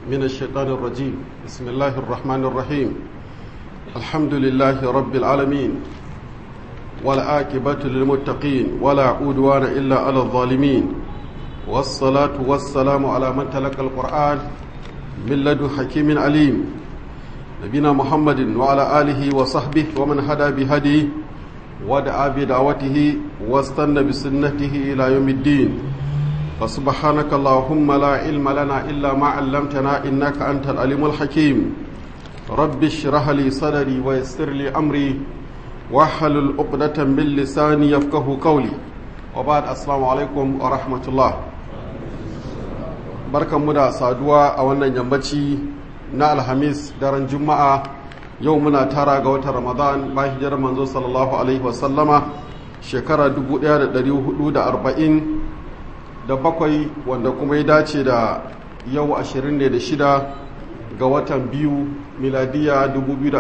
من الشيطان الرجيم بسم الله الرحمن الرحيم الحمد لله رب العالمين والعاقبة للمتقين ولا عدوان إلا على الظالمين والصلاة والسلام على من تلقى القرآن من لدن حكيم عليم نبينا محمد وعلى آله وصحبه ومن هدى بهديه ودعا بدعوته واستنى بسنته إلى يوم الدين فسبحانك اللهم لا علم لنا إلا ما علمتنا إنك أنت العليم الحكيم رب اشرح لي صدري ويسر لي أمري واحلل عقدة من لساني يفقه قولي وبعد السلام عليكم ورحمة الله barkan mu da saduwa a wannan yammaci na alhamis daren juma'a yau muna tara ga watan ramadan ba hijirar manzo sallallahu alaihi wasallama shekara 1440 da bakwai wanda kuma ya dace da yau 26 ga watan biyu miladiya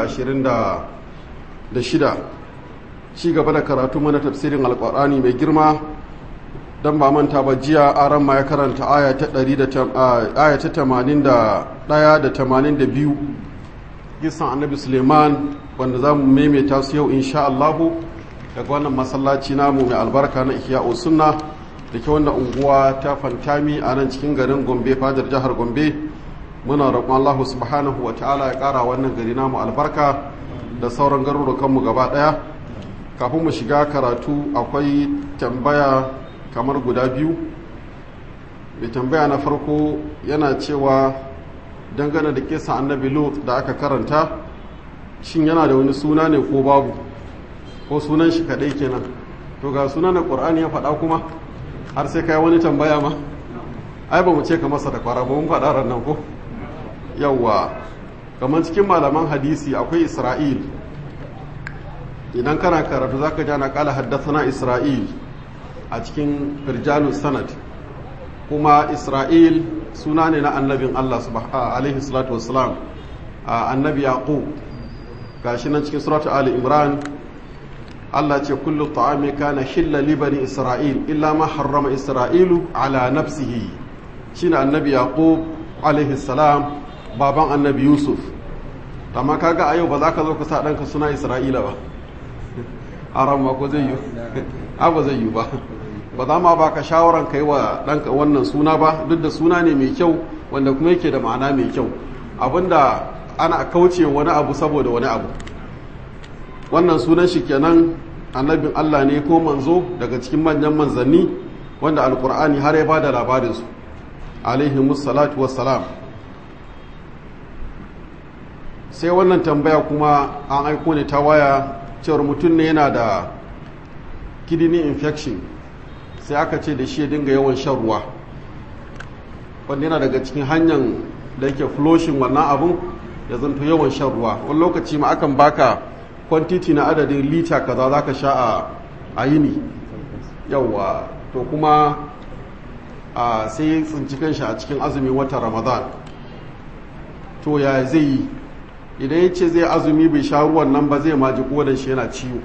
2026 ci gaba da karatu mana tafsirin alkur'ani mai girma don ba manta ba jiya aran ma ya karanta aya ta 81 da 82 gisan annabi suleiman wanda za mu maimaita su yau insha Allahu daga wannan masallaci namu mai albarka na ihya sunna da ke wannan unguwa ta fantami a nan cikin garin gombe fadar jihar gombe muna roƙon allahu subhanahu wa ta'ala ya ƙara wannan gari namu albarka da sauran garurukanmu gaba ɗaya kafin mu shiga karatu akwai tambaya kamar guda biyu mai tambaya na farko yana cewa dangane da kisa annabi lut da aka karanta shin yana da wani suna ne ko babu ko sunan shi kaɗai kenan to ga sunan da ƙur'ani ya faɗa kuma har sai kai wani tambaya ma ai ba mu ce ka masa da kwara ba mun faɗa ran nan ko yawwa kamar cikin malaman hadisi akwai isra'il idan kana karatu zaka ji ana kala haddathana isra'il a cikin firjalu sanad kuma isra'il suna ne na annabin allah alaihi salatu wassalam annabi yaqub gashi nan cikin suratu ali imran Allah ce kullu ta'ami kana hilla li bani Isra'il illa ma harrama Isra'ilu ala nafsihi shine annabi Yaqub alaihi salam baban annabi Yusuf amma kaga a yau ba za ka zo ka sa ɗanka suna Isra'ila ba aran ma ko zai yi a ba zai yi ba ba za ma baka shawaran kai wa ɗanka wannan suna ba duk da suna ne mai kyau wanda kuma yake da ma'ana mai kyau abinda ana kauce wani abu saboda wani abu wannan sunan shi kenan annabin Allah ne ko manzo daga cikin manyan manzanni wanda alkur'ani har ya ba da labarinsu alaihi musallatu wassalam sai wannan tambaya kuma an aiko ne ta waya cewar mutum ne yana da kidney infection sai aka ce da shi ya dinga yawan shan ruwa wanda yana daga cikin hanyar da yake floshin wannan abun ya zanto yawan shan ruwa wani lokaci ma akan baka kwantiti na adadin lita kaza za ka sha a yini yauwa to kuma a sai tsinci kanshi a cikin azumin watan ramadan to ya zai yi idan ya ce zai azumi bai sha ruwan nan ba zai maji kodan shi yana ciwo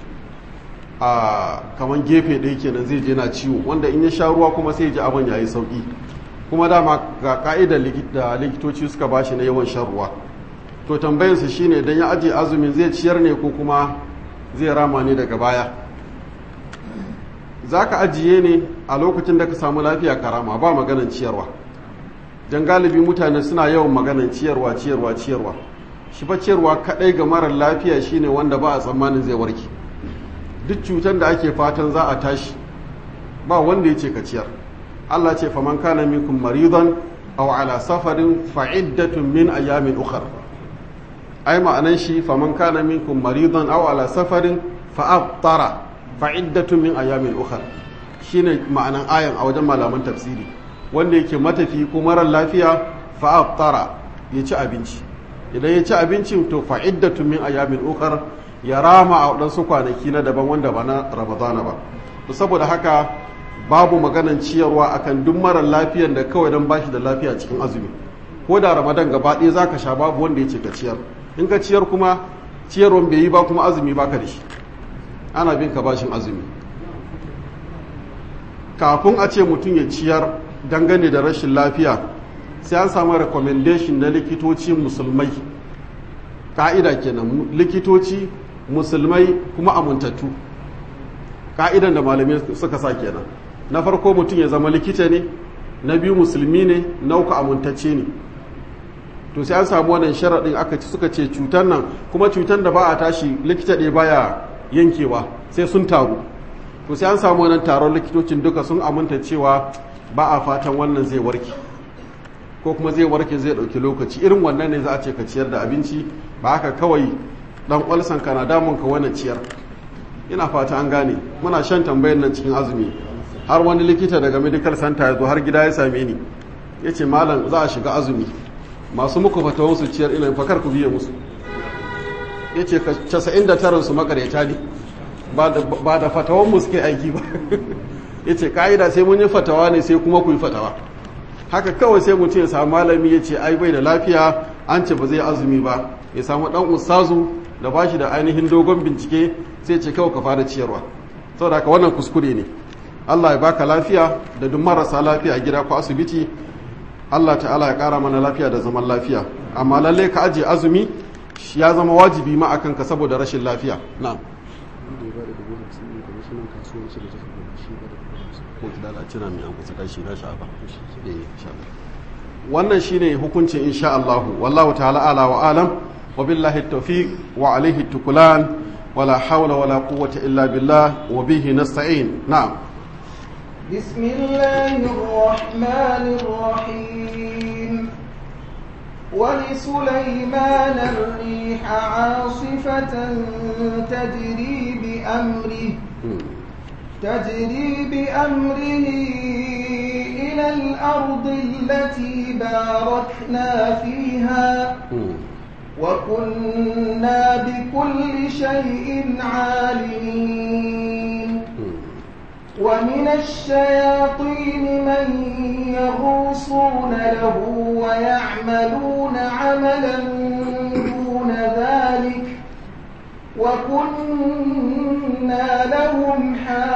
a kamar gefe ɗaya kenan zai je na ciwo wanda in ya sha ruwa kuma sai ji abin ya yi sauƙi kuma dama ga ka'idar da likitoci suka bashi na yawan shan ruwa to tambayarsa shine idan ya ajiye azumin zai ciyar ne ko kuma zai rama ne daga baya za ka ajiye ne a lokacin da ka samu lafiya karama ba maganan ciyarwa don galibi mutane suna yawan maganan ciyarwa ciyarwa ciyarwa shi fa ciyarwa kadai ga marar lafiya shine wanda ba a tsammanin zai warke duk cutar da ake fatan za a tashi ba wanda ya ce ka ciyar Allah ce faman kana minkum maridan aw ala safarin fa'iddatun min ayamin ukhra ai ma'anan shi faman kana minkum maridan aw ala safarin fa aftara fa iddatun min ayamin ukhra shine ma'anan ayan a wajen malaman tafsiri wanda yake matafi ko marar lafiya fa aftara ya ci abinci idan ya ci abincin to fa iddatun min ayamin ukhra ya rama a wadansu kwanaki na daban wanda ba na ramadana ba to saboda haka babu maganan ciyarwa akan duk marar lafiyan da kawai dan bashi da lafiya cikin azumi ko da ramadan gaba ɗaya zaka sha babu wanda ya ce ka ciyar in ka ciyar kuma ciyarwan bai yi ba kuma azumi baka da shi ana bin ka bashin azumi kafin a ce mutum ya ciyar dangane da rashin lafiya sai an samu recommendation na likitoci musulmai ka'ida kenan likitoci musulmai kuma amintattu ka'idan da malamai suka sa kenan na farko mutum ya zama likita ne na biyu musulmi ne na uku amintacce ne to sai an samu wannan sharaɗin aka ci suka ce cutar nan kuma cutar da ba a tashi likita ɗaya baya yankewa sai sun taru to sai an samu wannan taron likitocin duka sun aminta cewa ba a fatan wannan zai warke ko kuma zai warke zai ɗauki lokaci irin wannan ne za a ce ka ciyar da abinci ba haka kawai dan kwalsan ka na damun ka wani ciyar ina fata an gane muna shan tambayar nan cikin azumi har wani likita daga medical center ya zo har gida ya same ni ya ce malam za a shiga azumi masu muku fatawan su ciyar ina fakar ku biye musu ya ce casa'in da tarin su makareta ne ba da fatawan mu suke aiki ba ya ce ka'ida sai mun yi fatawa ne sai kuma ku yi fatawa haka kawai sai mutum ya samu malami ya ce ai bai da lafiya an ce ba zai azumi ba ya samu dan ustazu da ba shi da ainihin dogon bincike sai ce kawai ka fara ciyarwa saboda haka wannan kuskure ne Allah ya baka lafiya da duk marasa lafiya a gida ko asibiti Allah ta'ala ya kara mana lafiya da zaman lafiya amma lalle ka aje azumi ya zama wajibi ma akan ka saboda rashin lafiya na'am wannan shine hukuncin insha Allah wallahu ta'ala ala wa alam wa billahi tawfiq wa alayhi tukulan wala hawla wala quwwata illa billah wa bihi nasta'in na'am بسم الله الرحمن الرحيم ولسليمان الريح عاصفة تجري بأمره تجري بأمره إلى الأرض التي باركنا فيها وكنا بكل شيء عالمين ومن الشياطين من يغوصون له ويعملون عملا دون ذلك وكنا لهم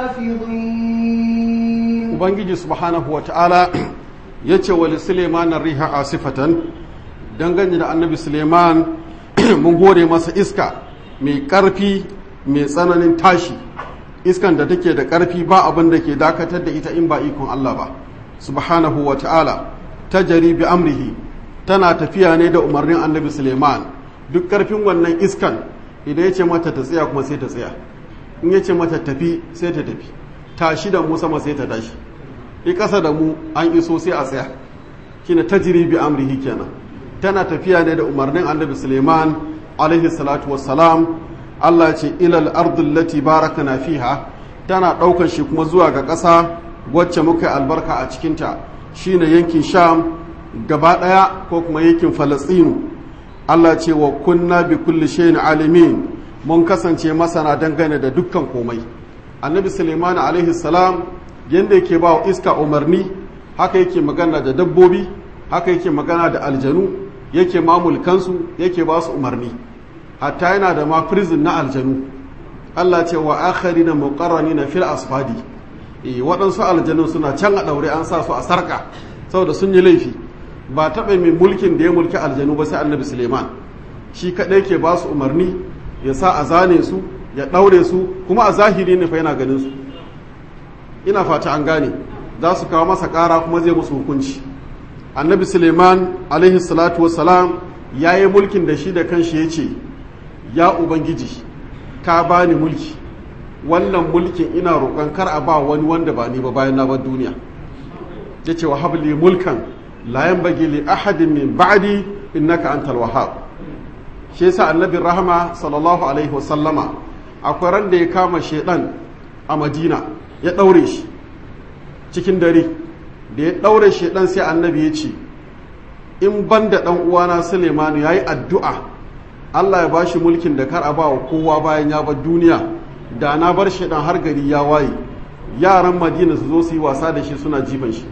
حافظين ubangiji subhanahu wa ta'ala ya ce wa suleiman riha asifatan dangane da annabi suleiman mun gore masa iska mai ƙarfi mai tsananin tashi iskan da take da ƙarfi ba abin da ke dakatar da ita in ba ikon Allah ba subhanahu wa ta'ala ta jari bi amrihi tana tafiya ne da umarnin annabi suleiman duk ƙarfin wannan iskan idan ya ce mata ta tsaya kuma sai ta tsaya in ya ce mata tafi sai ta tafi tashi da mu sama sai ta tashi i ƙasa da mu an iso sai a tsaya shine tajri bi amrihi kenan tana tafiya ne da umarnin annabi suleiman alaihi salatu wassalam Allah ce ilal ardul lati barakana fiha tana ɗaukar shi kuma zuwa ga ƙasa wacce muka albarka a cikinta shine yankin sham gaba ɗaya ko kuma yankin falastinu Allah ce wa kunna bi kulli shay'in alimin mun kasance masana dangane da dukkan komai annabi suleiman alaihi salam yanda yake ba wa iska umarni haka yake magana da dabbobi haka yake magana da aljanu yake mamulkansu yake ba su umarni hatta yana da ma prison na aljanu Allah ce wa akhari na muqarrani na fil asfadi eh waɗansu aljanu suna can a ɗaure an sa su a sarka saboda sun yi laifi ba taɓa mai mulkin da ya mulki aljanu ba sai annabi suleiman shi kaɗai ke ba su umarni ya sa a zane su ya ɗaure su kuma a zahiri ne fa yana ganin su ina fata an gane za su kawo masa ƙara kuma zai musu hukunci annabi suleiman alaihi salatu wassalam ya yi mulkin da shi da kanshi ya ce ya ubangiji ka bani mulki wannan mulkin ina roƙon kar a ba wani wanda ba ni ba bayan na bar duniya ya ce wa habli mulkan la yanbaghi li ahadin min ba'di innaka antal wahhab shi yasa annabi rahama sallallahu alaihi wasallama akwai ran da ya kama shedan a madina ya daure shi cikin dare da ya daure shedan sai annabi ya ce in ban da dan uwana sulemanu yayi addu'a Allah ya bashi mulkin da kar a ba wa kowa bayan ya bar duniya da na bar shedan har gari ya waye yaran madina su zo su yi wasa da shi suna jifan shi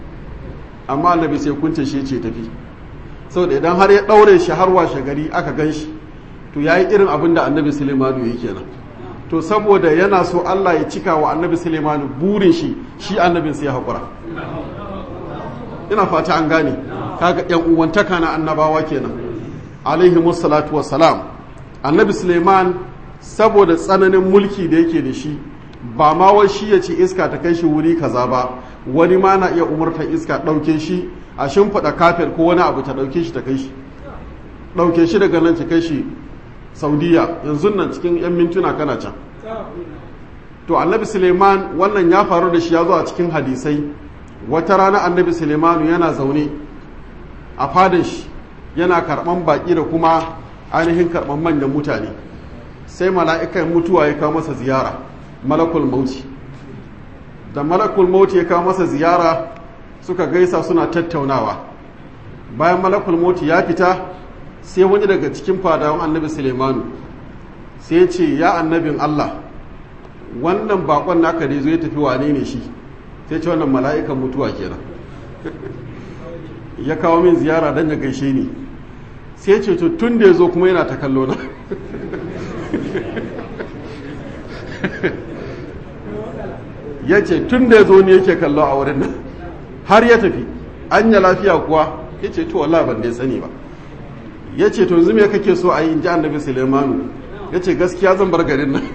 amma annabi sai kunce shi ce tafi saboda idan har ya ɗaure shi har washe gari aka gan shi to ya yi irin abin da annabi sulemanu ya kenan to saboda yana so allah ya cika wa annabi sulemanu burin shi shi annabin sai ya haƙura ina fata an gane kaga yan uwantaka na annabawa kenan alaihi musallatu wassalam annabi suleiman saboda tsananin mulki da yake da shi ba ma wai shi ya ce iska ta kai shi wuri kaza ba wani ma na iya umartar iska ɗauke shi a shimfiɗa kafir ko wani abu ta ɗauke shi ta kai shi ɗauke shi daga nan ta kai shi saudiya yanzu nan cikin 'yan mintuna kana can to annabi suleiman wannan ya faru da shi ya zo a cikin hadisai wata rana annabi suleimanu yana zaune a fadin shi yana karɓan baƙi da kuma ainihin karɓan manyan mutane sai mala'ikan mutuwa ya kawo masa ziyara malakul mauti da malakul mauti ya kawo masa ziyara suka gaisa suna tattaunawa bayan malakul mauti ya fita sai wani daga cikin fadawan annabi suleimanu sai ce ya annabin allah wannan bakon naka ne zo ya tafi wane ne shi sai ce wannan mala'ikan mutuwa kenan ya kawo min ziyara don ya gaishe ni sai ce to tun da ya zo kuma yana ta kallo na ya ce tun da ya zo ne yake kallo a wurin nan har ya tafi an ya lafiya kuwa ya ce to wallah ban dai sani ba ya ce to yanzu me kake so a yi in ji annabi sulemanu ya ce gaskiya zan bar garin nan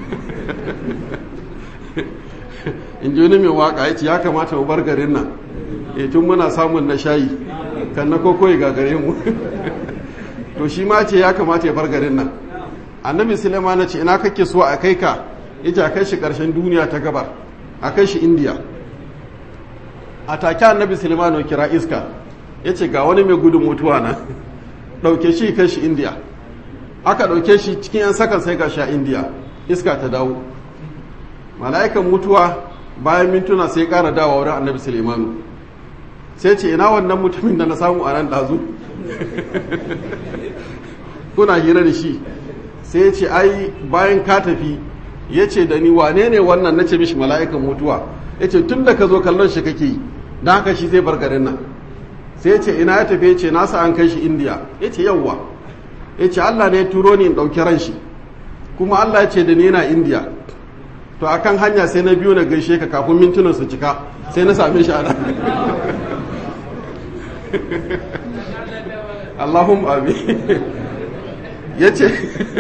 in ji wani mai waka ya ce ya kamata mu bar garin nan e tun muna samun na shayi kan na koko ya gagare mu to shi ma ce ya kamata ya bar garin nan annabi suleiman na ce ina kake so a kai ka ya ce a kai shi karshen duniya ta gabar a kai shi indiya a take annabi suleiman ya kira iska ya ce ga wani mai gudun mutuwa na ɗauke shi kai shi indiya aka ɗauke shi cikin 'yan sakan sai ga sha indiya iska ta dawo mala'ikan mutuwa bayan mintuna sai ƙara dawa wurin annabi sulemanu sai ce ina wannan mutumin da na samu a nan ɗazu kuna hira da shi sai ce ai bayan ka tafi ya ce da ni wane ne wannan na ce mishi mala'ikan mutuwa ya ce tun da ka zo kallon shi kake yi don haka shi zai bar garin nan sai ce ina ya tafi ya ce nasa an kai shi indiya ya ce yawwa ya ce allah ne ya turo ni in ɗauki ran shi kuma allah ya ce da ni yana indiya to akan hanya sai na biyu na gaishe ka kafin mintunan su cika sai na same shi a nan Allahum abi ya ce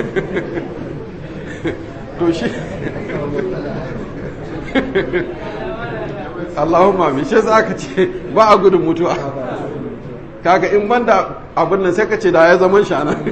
to shi Allahum abi shi za ka ce ba a gudun mutuwa kaga in banda abin nan sai ka ce da ya zaman shi a nan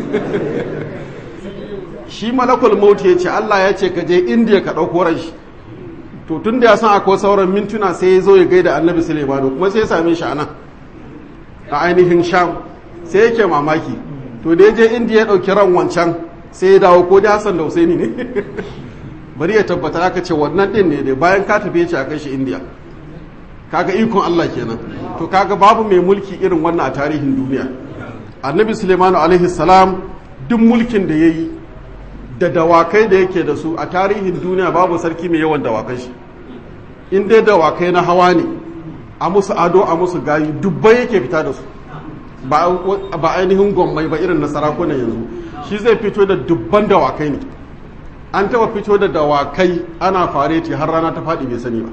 shi malakul mauti ya ce Allah ya ce ka je indiya ka ɗauko ran shi to tun da ya san akwai sauran mintuna sai ya zo ya gaida annabi suleimanu kuma sai ya same shi a nan a ainihin sham sai yake mamaki to da ya je indiya ya ɗauki ran wancan sai ya dawo ko da hassan da husaini ne bari ya tabbata aka ce wannan ɗin ne dai bayan ka tafi ya ce a kai shi indiya kaga ikon Allah kenan to kaga babu mai mulki irin wannan a tarihin duniya annabi suleimanu alaihi salam duk mulkin da ya yi da dawakai da yake da su a tarihin duniya babu sarki mai yawan dawakai shi in dai dawakai na hawa ne a musu ado a musu gayi dubbai yake fita da su ba ainihin gwammai ba irin na sarakunan yanzu shi zai fito da dubban dawakai ne an taba fito da dawakai ana fareti har rana ta faɗi bai sani ba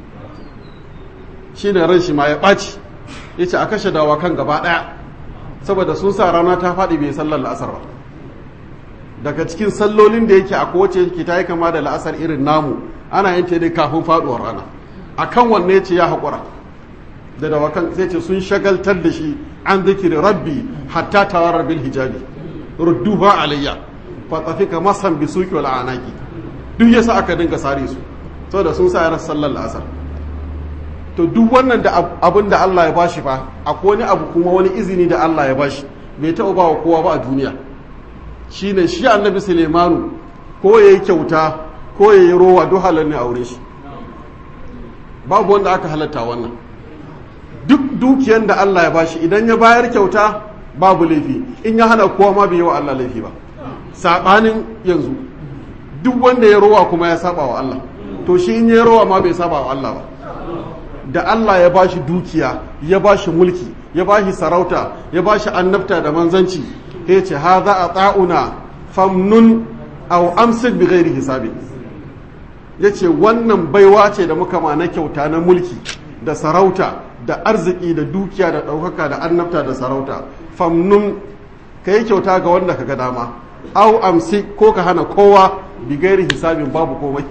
shi ne ran shi ma ya ɓaci ya ce a kashe dawakan gaba ɗaya saboda sun sa rana ta faɗi bai sallar la'asar ba daga cikin sallolin da yake a kowace yake ta yi kama da la'asar irin namu ana yin ta dai kafin faduwar rana a kan wanne ce ya haƙura da dawakan sai ce sun shagaltar da shi an zikiri rabbi hatta tawarar bil hijabi rudduha alayya fa tafika masan bi suki wal anaki duk yasa aka dinga sare su saboda sun sa yaran sallar la'asar to duk wannan da abin da Allah ya bashi fa akwai wani abu kuma wani izini da Allah ya bashi bai taɓa ba wa kowa ba a duniya shine shi annabi Sulemanu ko yayi kyauta ko yayi rowa duk halal ne aure shi babu wanda aka halatta wannan duk dukiyar da Allah ya bashi idan ya bayar kyauta babu laifi in ya hana kowa ma bai yi wa Allah laifi ba sabanin yanzu duk wanda ya rowa kuma ya saba wa Allah to shi in ya rowa ma bai saba wa Allah ba da Allah ya bashi dukiya ya bashi mulki ya bashi sarauta ya bashi annabta da manzanci ya ce ha za a ta'una famnun au amsik bi ghairi hisabi ya ce wannan baiwa ce da muka ma na kyauta na mulki da sarauta da arziki da dukiya da ɗaukaka da annabta da sarauta famnun ka yi kyauta ga wanda ka ga dama au amsi ko ka hana kowa bigairi hisabin babu komai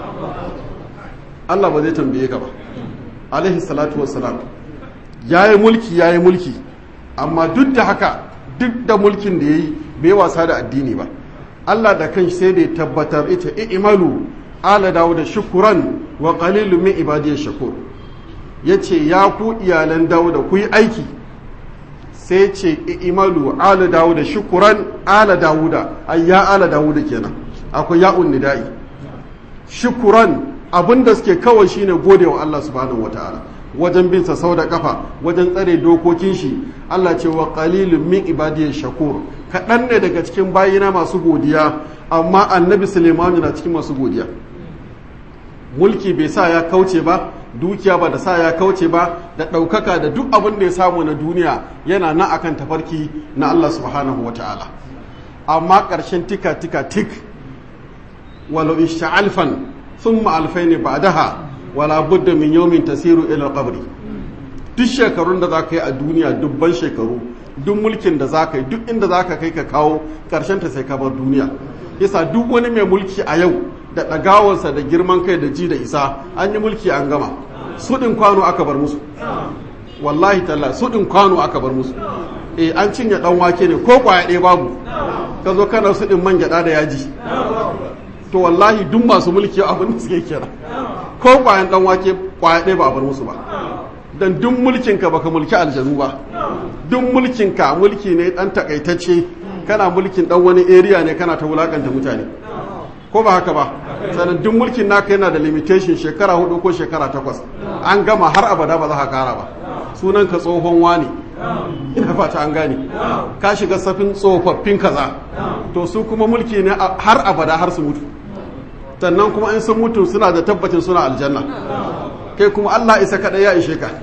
Allah ba zai tambaye ka ba alaihi salatu wassalam ya yi mulki ya yi mulki amma duk da haka duk da mulkin da ya yi bai wasa da addini ba Allah da kan sai da ya tabbatar ita i'malu ala dawo da shukuran wa qalilu min ibadiyash shakur yace ya ku iyalan dawo da ku yi aiki sai ce i'malu ala dawo da shukuran ala dawuda ay ya ala dawuda kenan akwai ya'un nida'i shukuran abinda suke kawai shine godewa Allah subhanahu wataala wajen bin sa sau da kafa wajen tsare dokokin shi Allah ce wa qalilun min ibadiyash shakur kaɗan ne daga cikin bayina masu godiya amma annabi Suleiman na cikin masu godiya mulki bai sa ya kauce ba dukiya ba da sa ya kauce ba da ɗaukaka da duk abin da ya samu na duniya yana na akan tafarki na Allah subhanahu wa ta'ala amma ƙarshen tika tika tik walau alfan thumma alfaini ba'daha wala budda min yawmin tasiru ila qabri duk shekarun da za ka yi a duniya dubban shekaru duk mulkin da za ka yi duk inda za ka kai ka kawo ƙarshen ta sai ka bar duniya yasa duk wani mai mulki a yau da ɗagawarsa da girman kai da ji da isa an yi mulki an gama suɗin kwano aka bar musu wallahi talla suɗin kwano aka bar musu eh an cinye ɗan wake ne ko kwaya ɗaya babu ka zo kana suɗin man gyaɗa da yaji to wallahi duk masu mulki abin da suke kira ko kwayan ɗan wake kwaya ɗaya ba a bar musu ba dan duk mulkinka baka mulki aljanu ba duk mulkinka mulki ne dan takaitacce kana mulkin dan wani area ne kana ta wulakanta mutane ko ba haka ba sannan duk mulkin naka yana da limitation shekara hudu ko shekara takwas an gama har abada ba za ka kara ba sunan ka tsohon wani ina fata an gane ka shiga safin tsofaffin kaza to su kuma mulki ne har abada har su mutu sannan kuma in sun mutu suna da tabbacin suna aljanna kai kuma Allah isa kaɗai ya ishe ka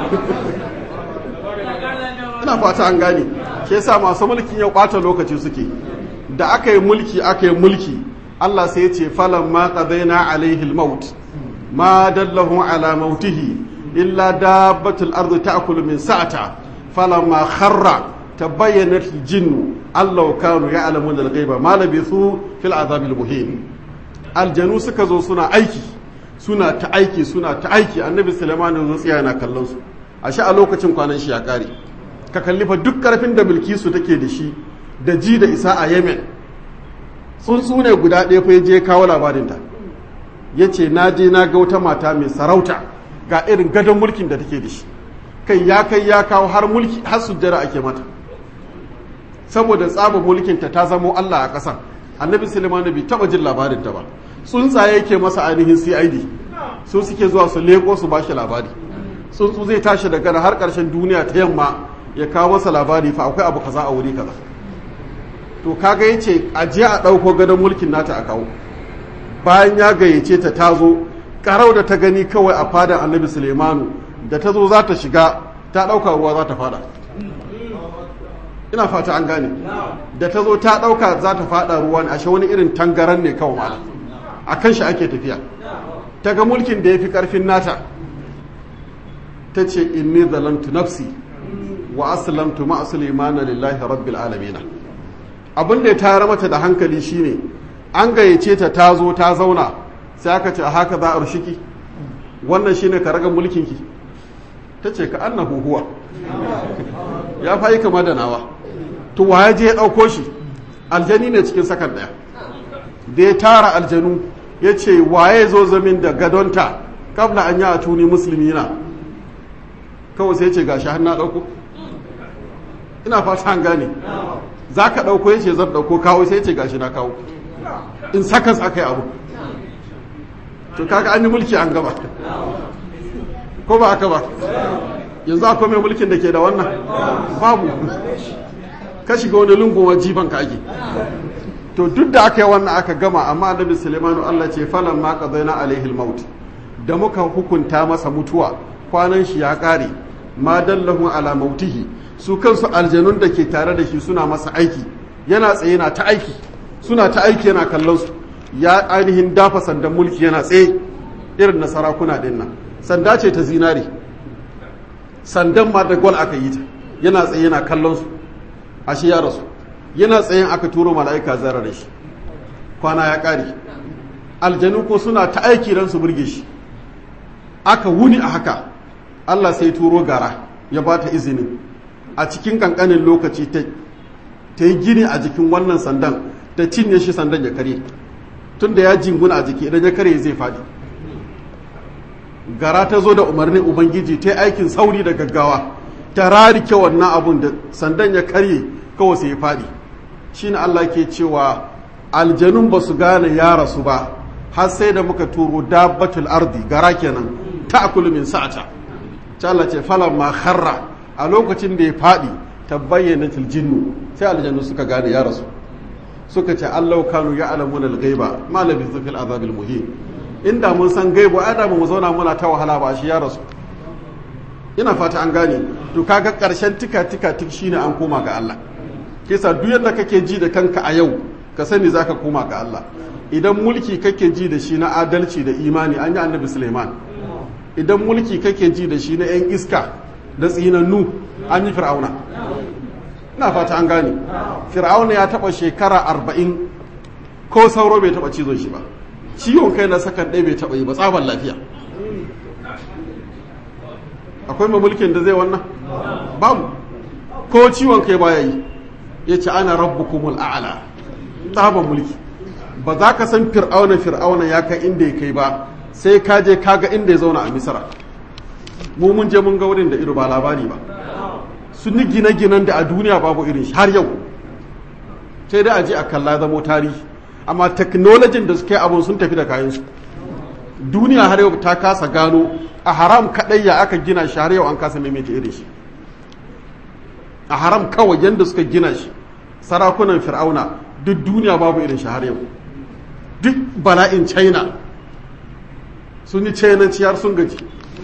ina fata an gane shi yasa masu mulkin ya ɓata lokaci suke da aka yi mulki aka yi mulki Allah sai ya ce falan ma qadaina alaihi al-maut ma dallahu ala mautihi illa dabbatul ardi ta'kulu min sa'ata falamma kharra tabayyanat al-jinnu allau kanu ya'lamuna al-ghaiba ma labithu fil azabil muhin aljanu suka zo suna aiki suna ta aiki suna ta aiki annabi sulaiman ya zo tsaya yana kallon su ashe a lokacin kwanan shi ya kare ka kalli fa duk karfin da bilkisu take da shi da ji da isa a yemen tsuntsu ne guda ɗaya fa je kawo labarinta ya ce na je na ga wata mata mai sarauta ga irin gadon mulkin da take da shi kai ya kai ya kawo har mulki har sujjara ake mata saboda tsaba mulkinta ta zamo allah a ƙasan annabi suleiman bai taɓa jin labarinta ba tsuntsaye yake masa ainihin cid su suke zuwa su leko su bashi labari tsuntsu zai tashi daga har ƙarshen duniya ta yamma ya kawo masa labari fa akwai abu kaza a wuri kaza to kaga yace a je a ɗauko gadon mulkin nata a kawo bayan ya gayyace ta ta zo karau da ta gani kawai a fadan annabi suleimanu da ta zo za ta shiga ta ɗauka ruwa za ta fada ina fata an gane da ta zo ta ɗauka za ta fada ruwa ne ashe wani irin tangaran ne kawai mala a kan shi ake tafiya ta ga mulkin da ya fi ƙarfin nata ta ce inni zalamtu nafsi wa aslamtu ma sulaimana lillahi rabbil alamin abin da ya tayar mata da hankali shine an gayyace ta ta zo ta zauna sai aka ce haka za a rushiki wannan shine ka raga mulkinki ta ce ka annahu huwa ya fayi kama da nawa to waye je ya ɗauko shi aljani ne cikin sakan ɗaya da ya tara aljanu ya ce waye zo zamin da gadonta kabla an yi a tuni musulmi na kawai sai ce gashi har na ɗauko ina fata an gane za ka ɗauko ya ce zan ɗauko kawo sai ce gashi na kawo in sakas aka yi abu to kaga an yi mulki an gaba ko ba aka ba yanzu akwai mai mulkin da ke da wannan babu ka shiga wani lungun jifan ka ake to duk da aka yi wannan aka gama amma annabi Suleimanu Allah ce falan ma qadaina alaihi maut da muka hukunta masa mutuwa kwanan shi ya kare ma dallahu ala mautihi su kansu aljanun da ke tare da shi suna masa aiki yana tsaye na ta aiki suna ta aiki yana kallon su ya ainihin dafa sandan mulki yana tsaye irin na sarakuna din nan sanda ce ta zinari sandan ma da gol aka yi ta yana tsaye yana kallon su ashe ya rasu yana tsayen aka turo mala'ika zara da shi kwana ya ƙare aljanu ko suna ta aiki don su burge shi aka wuni a haka Allah sai turo gara ya ba ta izinin a cikin kankanin lokaci ta yi gini a jikin wannan sandan ta cinye shi sandan ya kare tun da ya jinguna a jiki idan ya kare zai faɗi gara ta zo da umarnin ubangiji ta yi aikin sauri da gaggawa ta rarike wannan abun da sandan ya karye kawai sai ya faɗi shi ne Allah ke cewa aljanun ba su gane ya rasu ba har sai da muka turo dabbatul ardi gara kenan ta akulu min sa'ata ta Allah ce falan ma kharra a lokacin da ya faɗi ta bayyana jinnu sai aljannu suka gane ya rasu suka ce Allah kanu ya alamun al-ghaiba ma labithu fil azabil muhin inda mun san gaibu ai da mu zauna muna ta wahala ba shi ya rasu ina fata an gane to kaga karshen tika tika tik shine an koma ga Allah kisa duk yadda kake ji da kanka a yau ka sani zaka koma ga Allah idan mulki kake ji da shi na adalci da imani an yi annabi Suleiman idan mulki kake ji da shi na yan iska da tsinannu an yi fir'auna ina fata an gane fir'auna ya taba shekara arba'in ko sauro bai taba cizon shi ba ciwon kai na sakan ɗaya bai taba yi ba tsaban lafiya akwai mai mulkin da zai wannan babu ko ciwon kai baya yi ya ce ana rabbukumul a'la tsaban mulki ba za ka san fir'auna fir'auna ya kai inda ya kai ba sai ka je ka ga inda ya zauna a misra mu mun je mun ga wurin da ido ba labari ba sun yi gine-ginen da a duniya babu irin shi har yau sai dai a je a kalla zamo tarihi amma teknolojin da suke abun sun tafi da kayansu duniya har yau ta kasa gano a haram kaɗai ya aka gina shi har yau an kasa maimaita irin shi a haram kawai yadda suka gina shi sarakunan fir'auna duk duniya babu irin shi har yau duk bala'in china sun yi chinanci har sun gaji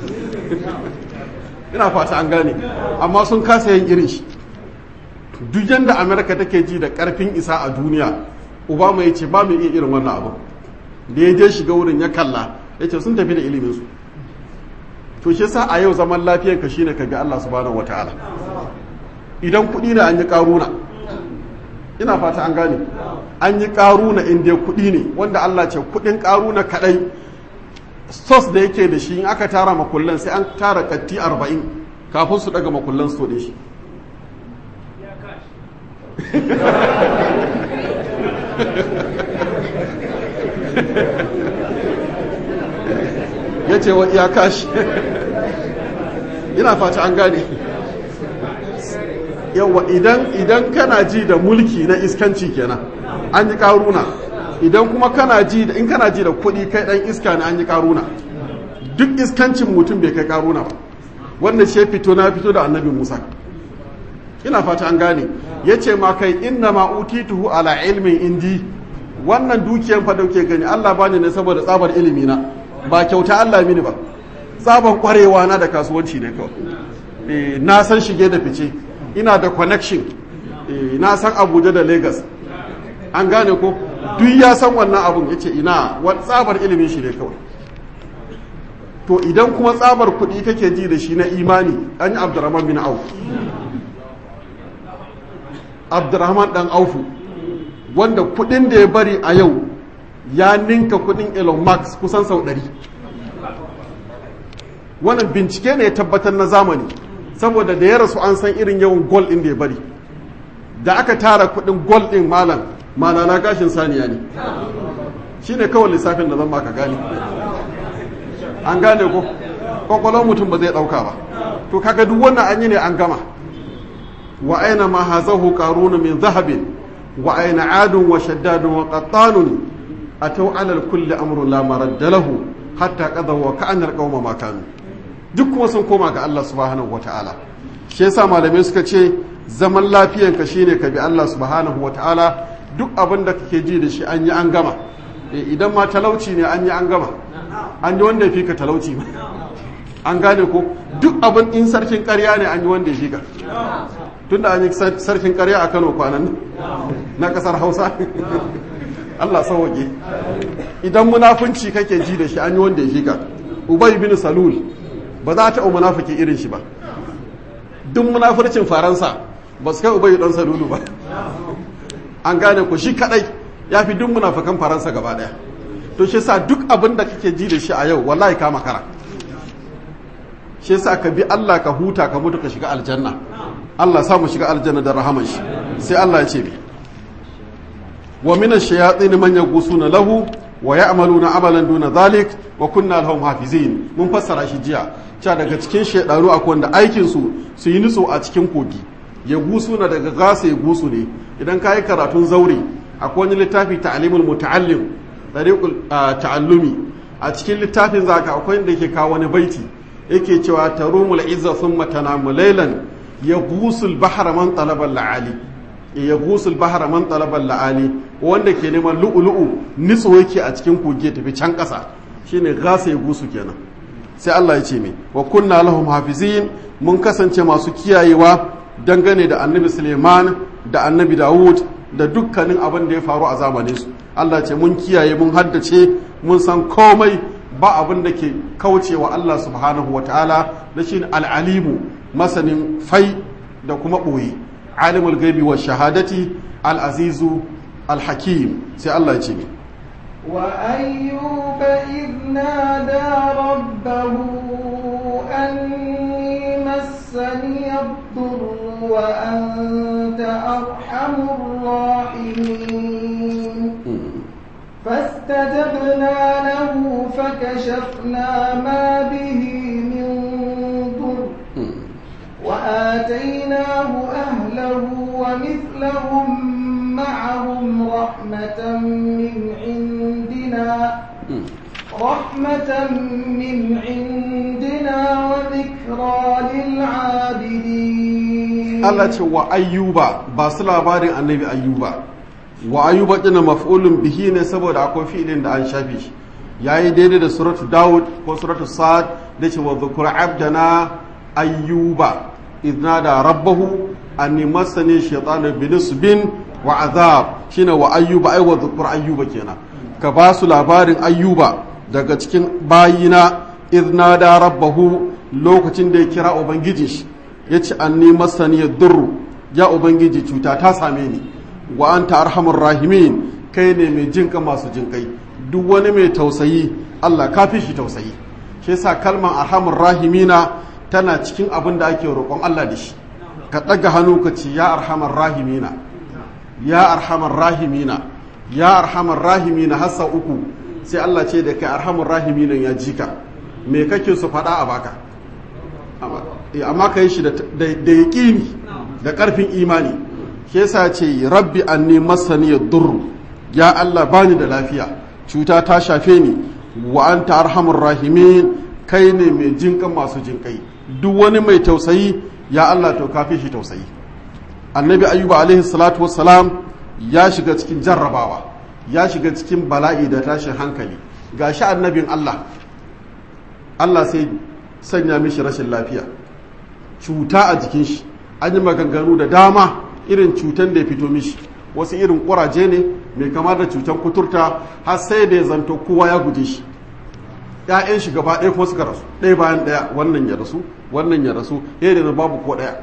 ina fata an gane amma sun kasa yin irin shi duk yadda amerika take ji da karfin isa a duniya obama ya ce ba mu iya irin wannan abu da ya je shiga wurin ya kalla ya ce sun tafi da iliminsu to shi sa a yau zaman lafiyanka shine ka ga allah subhanahu wataala idan kuɗi ne an yi ƙaruna ina fata an gane an yi ƙaruna inda kuɗi ne wanda allah ce kuɗin ƙaruna kaɗai sos da yake da shi in aka tara makullan sai an tara katti arba'in kafin su daga makullan su da shi ya ce wa iyaka shi ina fata an gane yawa idan idan kana ji da mulki na iskanci kenan an yi karuna idan kuma kana ji da in kana ji da kuɗi kai ɗan iska ne an yi karuna duk iskancin mutum bai kai karuna ba wannan shi fito na fito da annabi musa ina fata an gane ya ce ma kai inna ma utituhu ala ilmin indi wannan dukiyan fa dauke gani allah bani ne saboda tsabar ilimi na ba kyauta allah mini ba tsabar kwarewa na da kasuwanci ne kawai na san shige da fice ina da connection na san abuja da lagos an gane ko duk ya san wannan abun ya ce ina tsabar ilimin shi ne kawai to idan kuma tsabar kuɗi kake ji da shi na imani an yi abdurrahman bin auf abdurrahman dan aufu wanda kuɗin da ya bari a yau ya ninka kuɗin elon musk kusan sau ɗari wannan bincike ne ya tabbatar na zamani saboda da ya rasu an san irin yawan gol ɗin da ya bari da aka tara kuɗin gol ɗin malam malala gashin saniya ne shi ne kawai lissafin da zan maka gane an gane ko kwakwalon mutum ba zai ɗauka ba to kaga duk wannan an yi ne an gama wa aina ma hazahu qaruna min zahabin wa aina adun wa shaddadun wa qattanun ataw ala kulli amrun la maradda lahu hatta qadaw wa ka'anna alqawma ma kanu duk kuma sun koma ga Allah subhanahu wataala shi yasa malamai suka ce zaman lafiyanka shine ka bi Allah subhanahu wataala duk abin da kake ji da shi an yi an gama idan ma talauci ne an yi an gama an yi wanda ya fi ka talauci ma an gane ko duk abin in sarkin karya ne an yi wanda ya fi ka tunda an yi sarkin karya a kano kwanan na kasar hausa allah sauwaƙe idan munafunci kake ji da shi an yi wanda ya fi ka ubay bin salul ba za ta munafiki irin shi ba duk munafurcin faransa ba su kai ubayi dan salulu ba an gane ku shi kadai ya fi duk munafukan faransa gaba daya to shi sa duk abin da kake ji da shi a yau wallahi ka makara shi sa ka bi Allah ka huta ka mutu ka shiga aljanna Allah samu shiga aljanna da rahaman shi sai Allah ya ce bi wa min ash-shayatin man yaghusuna lahu wa ya'maluna amalan duna dhalik wa kunna lahum hafizin mun fassara shi jiya cewa daga cikin shaidaru akwai wanda aikin su su yi nutso a cikin kogi ya gusu na daga gasa ya gusu ne idan ka yi karatun zaure akwai wani littafi ta'alimul muta'allim dariqul ta'allumi a cikin littafin zaka akwai inda yake kawo wani baiti yake cewa tarumul izza thumma tanamu laylan ya gusul bahra man talaba la'ali ya gusul bahra man talaba la'ali wanda ke neman lu'ulu'u nitso yake a cikin kogi ya tafi can kasa shine gasa ya gusu kenan sai Allah ya ce mai wa kunna lahum hafizin mun kasance masu kiyayewa dangane da annabi Suleiman da annabi Dawud da dukkanin abin da ya faru a zamanin su Allah ce mun kiyaye mun haddace mun san komai ba abin da ke kaucewa Allah subhanahu wataala da shi al'alimu masanin fai da kuma ɓoye alimul gaibi wa shahadati al'azizu al-hakim sai Allah ya ce mai وأيوب إذ نادى ربه أني مسني الضر وأنت أرحم الراحمين فاستجبنا له فكشفنا ما به من ضر وآتيناه أهله ومثلهم معهم رحمة من عندنا رحمة من عندنا وذكرى للعابدين Allah ce wa ayyuba ba su labarin annabi ayyuba wa ayyuba ɗina maf'ulun bihi ne saboda akwai fi'ilin da an shafe shi yayi daidai da suratu Dawud ko suratu Sa'ad da ce wa dhukur abdana ayyuba idna da rabbahu anni masani shaytanu binisbin wa azab shine wa ayyuba ai wa dhukur ayyuba kenan ka ba su labarin ayyuba daga cikin bayina idna da rabbahu lokacin da ya kira ubangiji shi yace anni masani durru ya ubangiji cuta ta same ni wa anta arhamur rahimin kai ne mai jinka masu jinkai duk wani mai tausayi Allah ka fi shi tausayi shi yasa kalmar arhamur rahimina tana cikin abin da ake roƙon Allah da shi ka ɗaga hannu ka ce ya arhamar rahimina ya arhamar rahimina ya arhamar rahimina hassa uku sai Allah ce da kai arhamar rahimina ya jika me kake su faɗa a baka amma ka yi shi da yaƙini da ƙarfin imani shi yasa ce rabbi anni masani durru ya Allah bani da lafiya cuta ta shafe ni wa anta arhamur rahimin kai ne mai jinkan masu jinkai duk wani mai tausayi ya Allah to kafi shi tausayi annabi ayyuba alaihi salatu wassalam ya shiga cikin jarrabawa ya shiga cikin bala'i da tashin hankali gashi annabin Allah Allah sai sanya mishi rashin lafiya cuta a jikin shi an yi maganganu da dama irin cutan da ya fito mishi wasu irin kuraje ne mai kama da cutan kuturta har sai da ya zanto kowa ya guje shi ‘ya'yan shi gaba ɗaya ko suka rasu ɗaya bayan ɗaya wannan ya rasu wannan ya rasu ya da babu ko ɗaya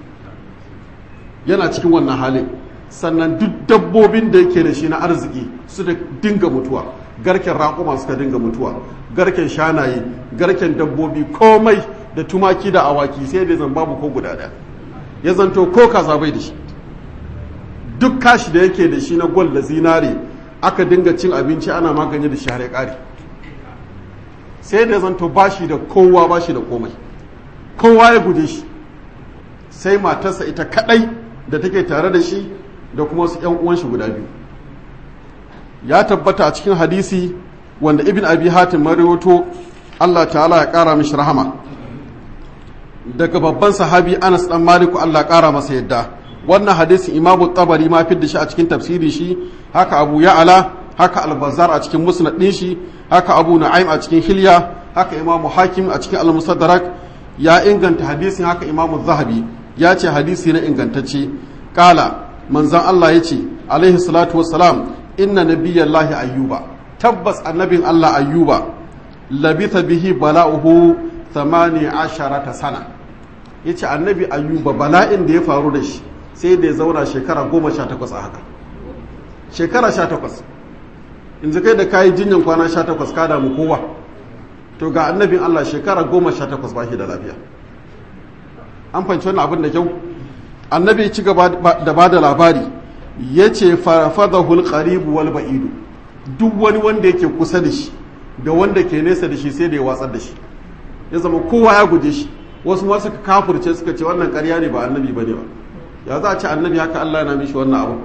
yana cikin wannan halin sannan duk dabbobin da yake da shi na arziki su da dinga mutuwa garken raƙuma suka dinga mutuwa garken shanaye garken dabbobi komai da tumaki da awaki sai da zan babu ko guda ɗaya ya zanto ko kaza bai da shi duk kashi da yake da shi na gwal da zinare aka dinga cin abinci ana magani da shi har ya ƙare sai da zanto ba shi da kowa ba shi da komai kowa ya guje shi sai matarsa ita kadai da take tare da shi da kuma wasu yan uwan shi guda biyu ya tabbata a cikin hadisi wanda ibn abi hatim mariwato Allah ta'ala ya kara mishi rahama daga babban sahabi Anas dan Maliku Allah ya kara masa yadda wannan hadisin Imam Tabari ma fidda shi a cikin tafsiri shi haka Abu Ya'ala haka Al-Bazzar a cikin Musnad din shi haka Abu Nu'aym a cikin Hilya haka Imam Hakim a cikin Al-Musaddarak ya inganta hadisin haka Imam Zahabi ya ce hadisi na ingantacce kala manzon Allah ya ce alaihi salatu wassalam inna nabiyallahi ayyuba tabbas annabin Allah ayyuba labitha bihi bala'uhu 18 sana ya ce annabi ayyuba bala'in da ya faru da shi sai da ya zauna shekara goma sha takwas a haka shekara sha takwas in kai da kayi jinyan kwana sha takwas ka damu kowa to ga annabin allah shekara goma sha takwas ba shi da lafiya an fahimci wannan abin da kyau annabi ya ci gaba da ba da labari ya ce farafadahul qaribu wal ba'idu duk wani wanda yake kusa da shi da wanda ke nesa da shi sai da ya watsar da shi ya zama kowa ya guje shi wasu ma suka kafurce suka ce wannan ƙarya ne ba annabi ba ne ba ya za a ci annabi haka Allah yana mishi wannan abu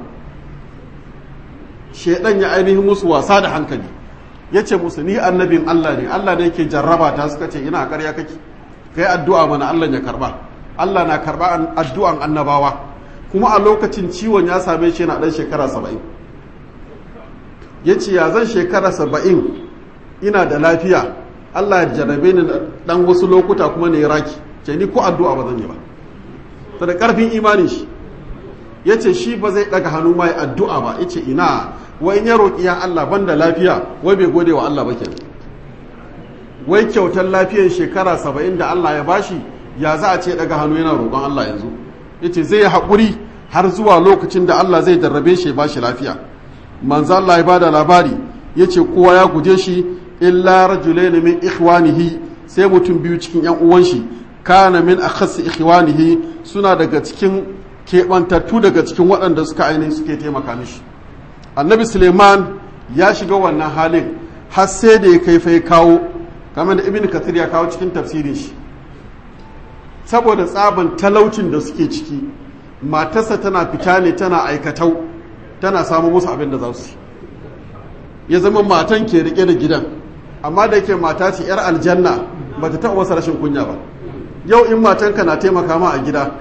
shaidan ya ainihin musu wasa da hankali ya ce musu ni annabin Allah ne Allah ne yake jarraba ta suka ce ina ƙarya kake kai addu'a mana Allah ya karba Allah na karba addu'an annabawa kuma a lokacin ciwon ya same shi yana ɗan shekara saba'in ya ce ya zan shekara saba'in ina da lafiya Allah ya jarrabe ni ɗan wasu lokuta kuma ne raki ce ni ko addu'a ba zan yi ba ta da ƙarfin imanin shi ya ce shi ba zai ɗaga hannu mai addu'a ba ya ce ina wai in ya roƙi ya Allah ban da lafiya wai bai gode wa Allah ba ke wai kyautar lafiyar shekara saba'in da Allah ya bashi ya za a ce ɗaga hannu yana roƙon Allah yanzu ya ce zai haƙuri har zuwa lokacin da Allah zai jarrabe shi ba shi lafiya manzo Allah ya bada labari ya ce kowa ya guje shi illa rajulain min ikhwanihi sai mutum biyu cikin yan uwan shi kana min akhas ikhwanihi suna daga cikin keɓantattu daga cikin waɗanda suka ainihin suke taimaka mishi annabi suleiman ya shiga wannan halin har sai da ya kai fa ya kawo kamar da ibn kathir ya kawo cikin tafsirin shi saboda tsaban talaucin da suke ciki matarsa tana fita ne tana aikatau tana samu musu abin da za su ya zama matan ke rike da gidan amma da yake mata ce yar aljanna ba ta taɓa masa rashin kunya ba yau in matanka na taimaka ma a gida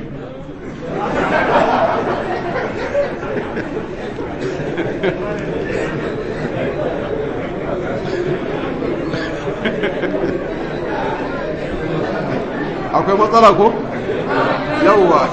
akwai matsala ko yauwa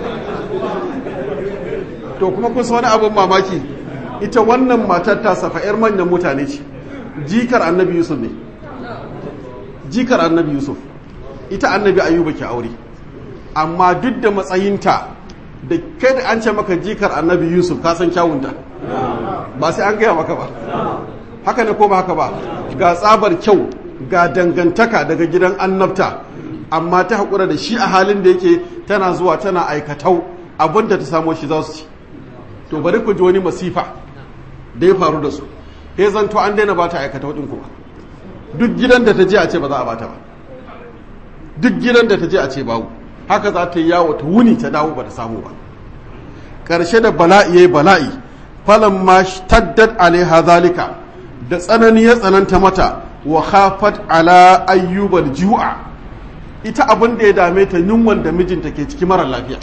to kuma kun wani abin mamaki ita wannan matar ta safa 'yar manyan mutane ce jikar annabi yusuf ne jikar annabi yusuf ita annabi ayuba ke aure amma duk da matsayinta da kai da an ce maka jikar annabi yusuf ka san kyawunta ba sai an gaya maka ba haka ne ko ba haka ba ga tsabar kyau ga dangantaka daga gidan annabta amma ta haƙura da shi a halin da yake tana zuwa tana aikatau abinda ta samo shi za su ci to bari ku ji wani masifa da ya faru da su he zanto an daina ba ta aikatau ɗin kuma duk gidan da ta je a ce ba za a bata ba duk gidan da ta je a ce babu haka za ta yi yawo ta wuni ta dawo ba ta samu ba ƙarshe da bala'i yayi bala'i falan ma taddat alaiha zalika da tsanani ya tsananta mata wa khafat ala ayyubal ju'a ita abin da ya dame ta yunwan da mijinta ke ciki mara lafiya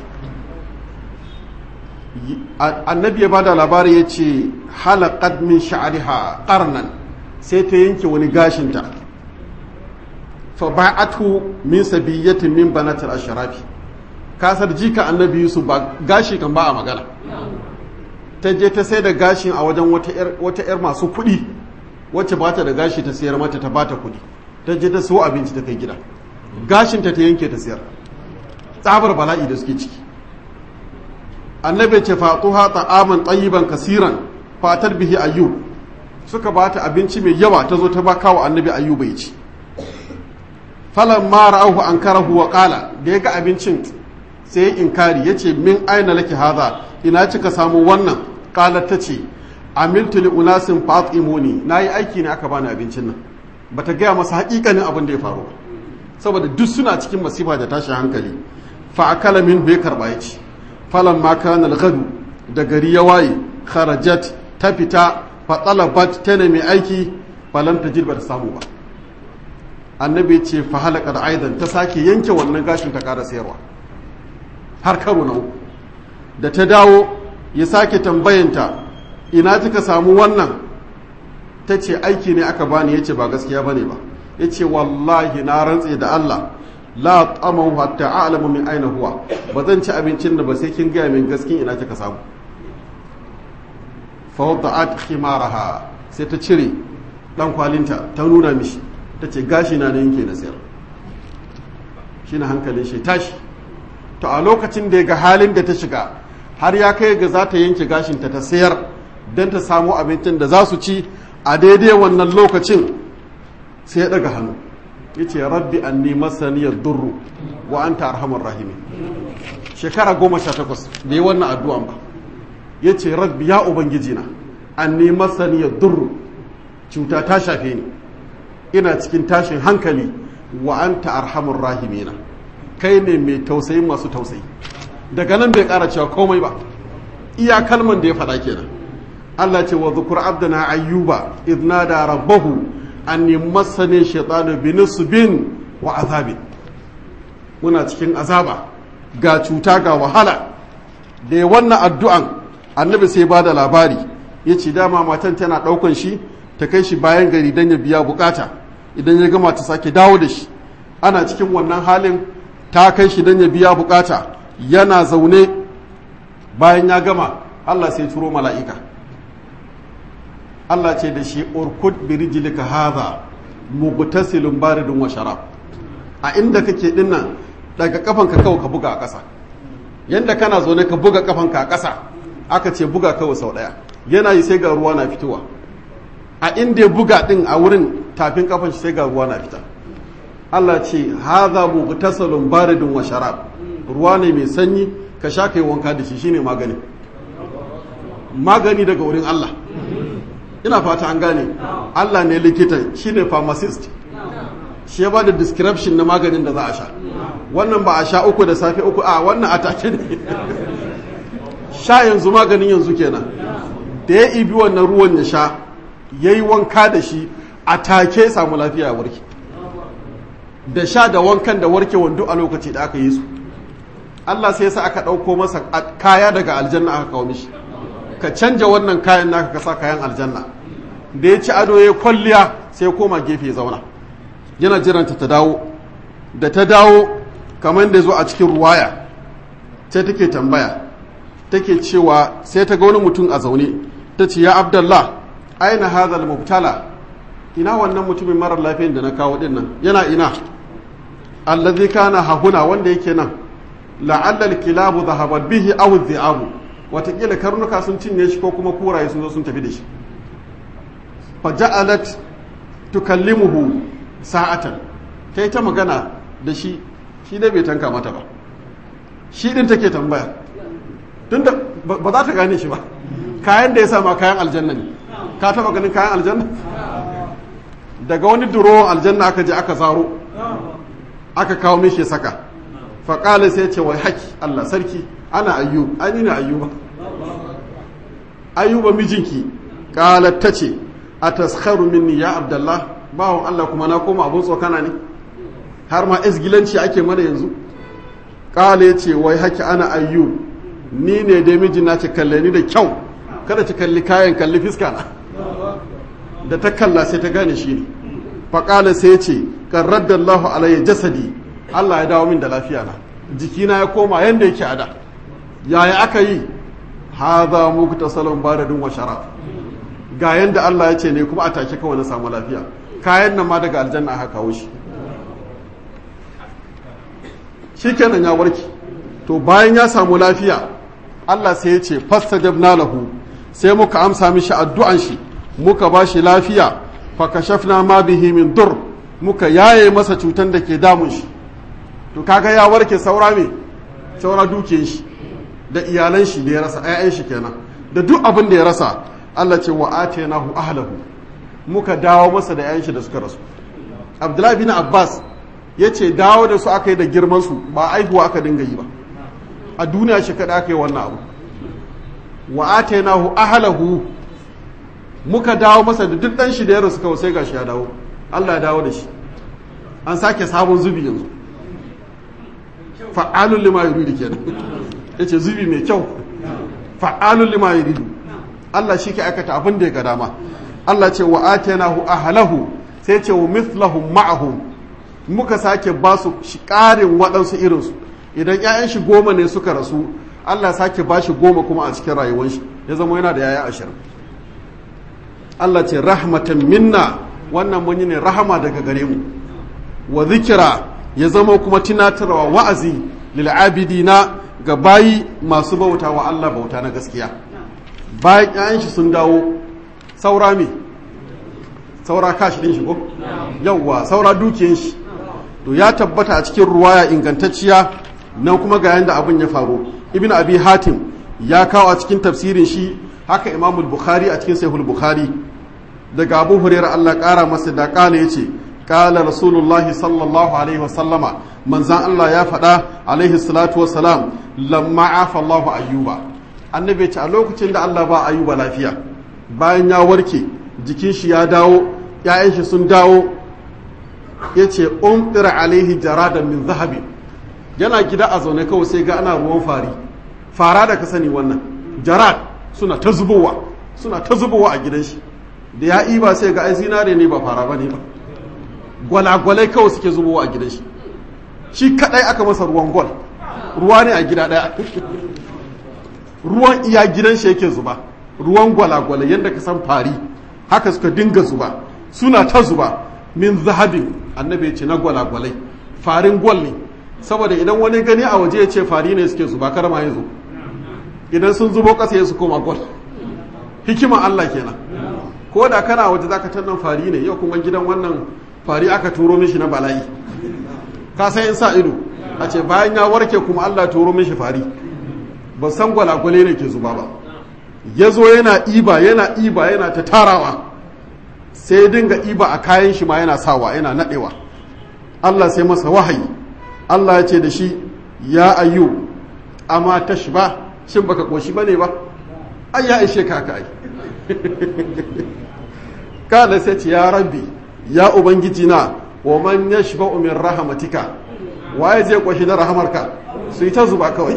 annabi ya bada labari ya ce halaqat min sha'riha qarnan sai ta yanke wani gashinta fa ba'atu min sabiyatin min banatil ashrafi kasar jika annabi yusuf ba gashi kan ba a magana ta je ta sai da gashin a wajen wata yar masu kuɗi wacce ba ta da gashi ta sayar mata ta ba ta kuɗi ta je ta so abinci ta kai gida gashinta ta yanke ta sayar tsabar bala'i da suke ciki annabi ce fatuha ta'aman tayyiban kasiran fatar bihi ayyub suka ba ta abinci mai yawa ta zo ta ba kawo annabi ayyuba ya ci falan ma ra'ahu ankarahu wa qala da ya ga abincin sai ya inkari yace min aina laki hadha ina kika samu wannan qalat tace amiltu li unasin fatimuni nayi aiki ne aka bani abincin nan bata gaya masa hakikanin abin da ya faru saboda duk suna cikin masifa da tashin hankali fa akala min bai karba ya ci falan ma kana al da gari ya waye kharajat ta fita fa talabat ta nemi aiki falan tajid ba ta samu ba annabi ce fa halaka da aidan ta sake yanke wannan gashin ta kara sayarwa har karo na uku da ta dawo ya sake tambayanta ina kika samu wannan ta ce aiki ne aka bani ya ce ba gaskiya bane ba ya ce wallahi na rantse da Allah la tsaman hatta a'lamu min aina huwa ba zan ci abincin da ba sai kin gaya min gaskin ina kika samu fa wada'at khimaraha sai ta cire dan kwalinta ta nuna mishi ta ce gashi na yanke na sayar shine hankalin shi tashi to a lokacin da ya ga halin da ta shiga har ya kai ga za ta yanke gashinta ta sayar don ta samu abincin da za su ci a daidai wannan lokacin sai ya daga hannu ya ce rabbi an nema saniyar durru wa an ta arhamar rahimi shekara goma sha takwas da yi wannan addu'an ba ya ce rabbi ya ubangiji na an nema saniyar durru cuta ta shafe ni ina cikin tashin hankali wa an ta arhamar rahimina kai ne mai tausayi masu tausayi daga nan bai kara cewa komai ba iya kalman da ya faɗa kenan Allah ce wa zukur abdana ayyuba idna da rabbahu anni masani shaytanu binisbin wa azabin muna cikin azaba ga cuta ga wahala da ya wannan addu'an annabi sai ba da labari ya ce dama matan tana ɗaukan shi ta kai shi bayan gari don ya biya bukata idan ya gama ta sake dawo da shi ana cikin wannan halin ta kai shi don ya biya bukata yana zaune bayan ya gama Allah sai turo mala'ika Allah ce da shi urkud bi rijlika hadha mugtasilun baridun wa sharab a inda kake dinnan daga kafanka kawai ka buga a ƙasa yanda kana zaune ka buga kafanka a ƙasa aka ce buga kawai sau ɗaya yana yi sai ga ruwa na fitowa a inda ya buga din a wurin tafin kafan shi sai ga ruwa na fita Allah ce hadha mugtasilun baridun wa sharab ruwa ne mai sanyi ka sha kai wanka da shi shine magani magani daga wurin Allah ina fata an gane Allah ne likita shine pharmacist shi ya ba da description na maganin da za a sha wannan ba a sha uku da safe uku a wannan a take ne sha yanzu maganin yanzu kenan da ya ibi wannan ruwan ya sha ya yi wanka da shi a take samu lafiya ya warke da sha da wankan da warke wando a lokaci da aka yi su Allah sai sa aka ɗauko masa kaya daga aljanna aka kawo mishi ka canja wannan kayan naka ka sa kayan aljanna da ya ci ado ya kwalliya sai ya koma gefe ya zauna yana jiranta ta dawo da ta dawo kamar da zo a cikin ruwaya sai take tambaya take cewa sai ta ga wani mutum a zaune ta ce ya abdallah aina hadhal mubtala ina wannan mutumin marar lafiyan da na kawo din nan yana ina allazi kana hahuna wanda yake nan la'alla al-kilabu dhahabat bihi aw dhi'abu watakila karnuka sun cinye shi ko kuma kuraye sun zo sun tafi da shi faja'alat tukallimuhu sa'atan ta yi ta magana da shi shi dai bai tanka mata ba shi din take tambaya tun da ba za ta gane shi ba kayan da ya sama kayan aljanna ne ka taba ganin kayan aljanna daga wani duro aljanna aka je aka zaro aka kawo mishi saka faƙali sai ce wai haki allah sarki ana ayyub an yi na ayyuba ayyuba mijinki ƙalar ta ce a taskharu minni ya abdallah bawon Allah kuma na koma abun tsokana ne har ma izgilanci ake mana yanzu ƙala ya ce wai haki ana ayyu ni ne dai miji na ci kalle ni da kyau kada ci kalli kayan kalli fiska na da ta kalla sai ta gane shi ne faƙala sai ce ƙarrar da Allah alayya jasadi Allah ya dawo min da lafiya na jikina ya koma yanda yake a da yaya aka yi haza muku ta salon baradin wa sharaf ga yanda Allah ya ce ne kuma a take kawai na samu lafiya kayan nan ma daga aljanna aka kawo shi shikenan ya warke to bayan ya samu lafiya Allah sai ya ce fastajabna lahu sai muka amsa mishi addu'an shi muka ba shi lafiya fa kashafna ma bihi min dur muka yaye masa cutan da ke damun shi to kaga ya warke saura me saura dukiyar shi da iyalan shi da ya rasa ayyan shi kenan da duk abin da ya rasa Allah ce wa atainahu ahlahu muka dawo masa da yayan shi da suka rasu Abdullahi bin Abbas ya ce dawo da su aka yi da girman su ba aihuwa aka dinga yi ba a duniya shi kada aka yi wannan abu wa atainahu ahlahu muka dawo masa da duk dan shi da ya rasu kawai sai gashi ya dawo Allah ya dawo da shi an sake sabon zubi yanzu fa'alun lima yuridu kenan yace zubi mai kyau fa'alun lima yuridu Allah shi ke aikata abin da ya ga dama Allah ce wa atainahu ahlahu sai ce wa mithlahum ma'ahum muka sake ba su ƙarin waɗansu irinsu idan 'ya'yan shi goma ne suka rasu Allah sake ba shi goma kuma a cikin rayuwar shi ya zama yana da yaya ashirin Allah ce rahmatan minna wannan mun yi ne rahama daga gare mu wa zikira ya zama kuma tunatarwa wa'azi lil'abidina ga bayi masu bauta wa Allah bauta na gaskiya bayan ƴaƴan shi sun dawo saura me saura kashi din shi ko yawwa saura dukiyan shi to ya tabbata a cikin ruwaya ingantacciya nan kuma ga yanda abin ya faru ibn abi hatim ya kawo a cikin tafsirin shi haka imamul bukhari a cikin sahihul bukhari daga abu hurairah Allah kara masa da kala yace kala rasulullahi sallallahu alaihi wasallama manzan Allah ya faɗa alaihi salatu wassalam lamma afa Allahu ayyuba annabi ce a lokacin da Allah ba ayyuba lafiya bayan ya warke jikin shi ya dawo ƴaƴan shi sun dawo yace umtir alaihi jaradan min zahabi yana gida a zaune kawai sai ga ana ruwan fari fara da ka sani wannan jarad suna ta zubowa suna ta zubowa a gidan shi da ya iba sai ga ai zinare ne ba fara bane ba gwalagwalai kawai suke zubowa a gidan shi shi kadai aka masa ruwan gwal ruwa ne a gida daya ruwan iya gidan shi yake zuba ruwan gwalagwalai yadda ka san fari haka suka dinga zuba suna ta zuba min zahabin annabi ya ce na gwalagwalai farin gwal ne saboda idan wani gani a waje ya ce fari ne suke zuba kar ma ya zo idan sun zubo ƙasa ya su koma gwal hikima Allah kenan ko da kana waje zaka tannan fari ne yau kuma gidan wannan fari aka turo mishi na bala'i ka san in sa ido a ce bayan ya warke kuma Allah turo mishi fari ba san gwalagwale ne ke zuba ba ya zo yana iba yana iba yana ta tarawa sai dinga iba a kayan shi ma yana sawa yana nadewa Allah sai masa wahayi Allah ya ce da shi ya ayyu amma tashba shin baka koshi bane ba ai ya ishe ka kai kada sai ce ya rabbi ya ubangiji na wa man yashba'u min rahmatika waye zai koshi da rahamarka su yi ta zuba kawai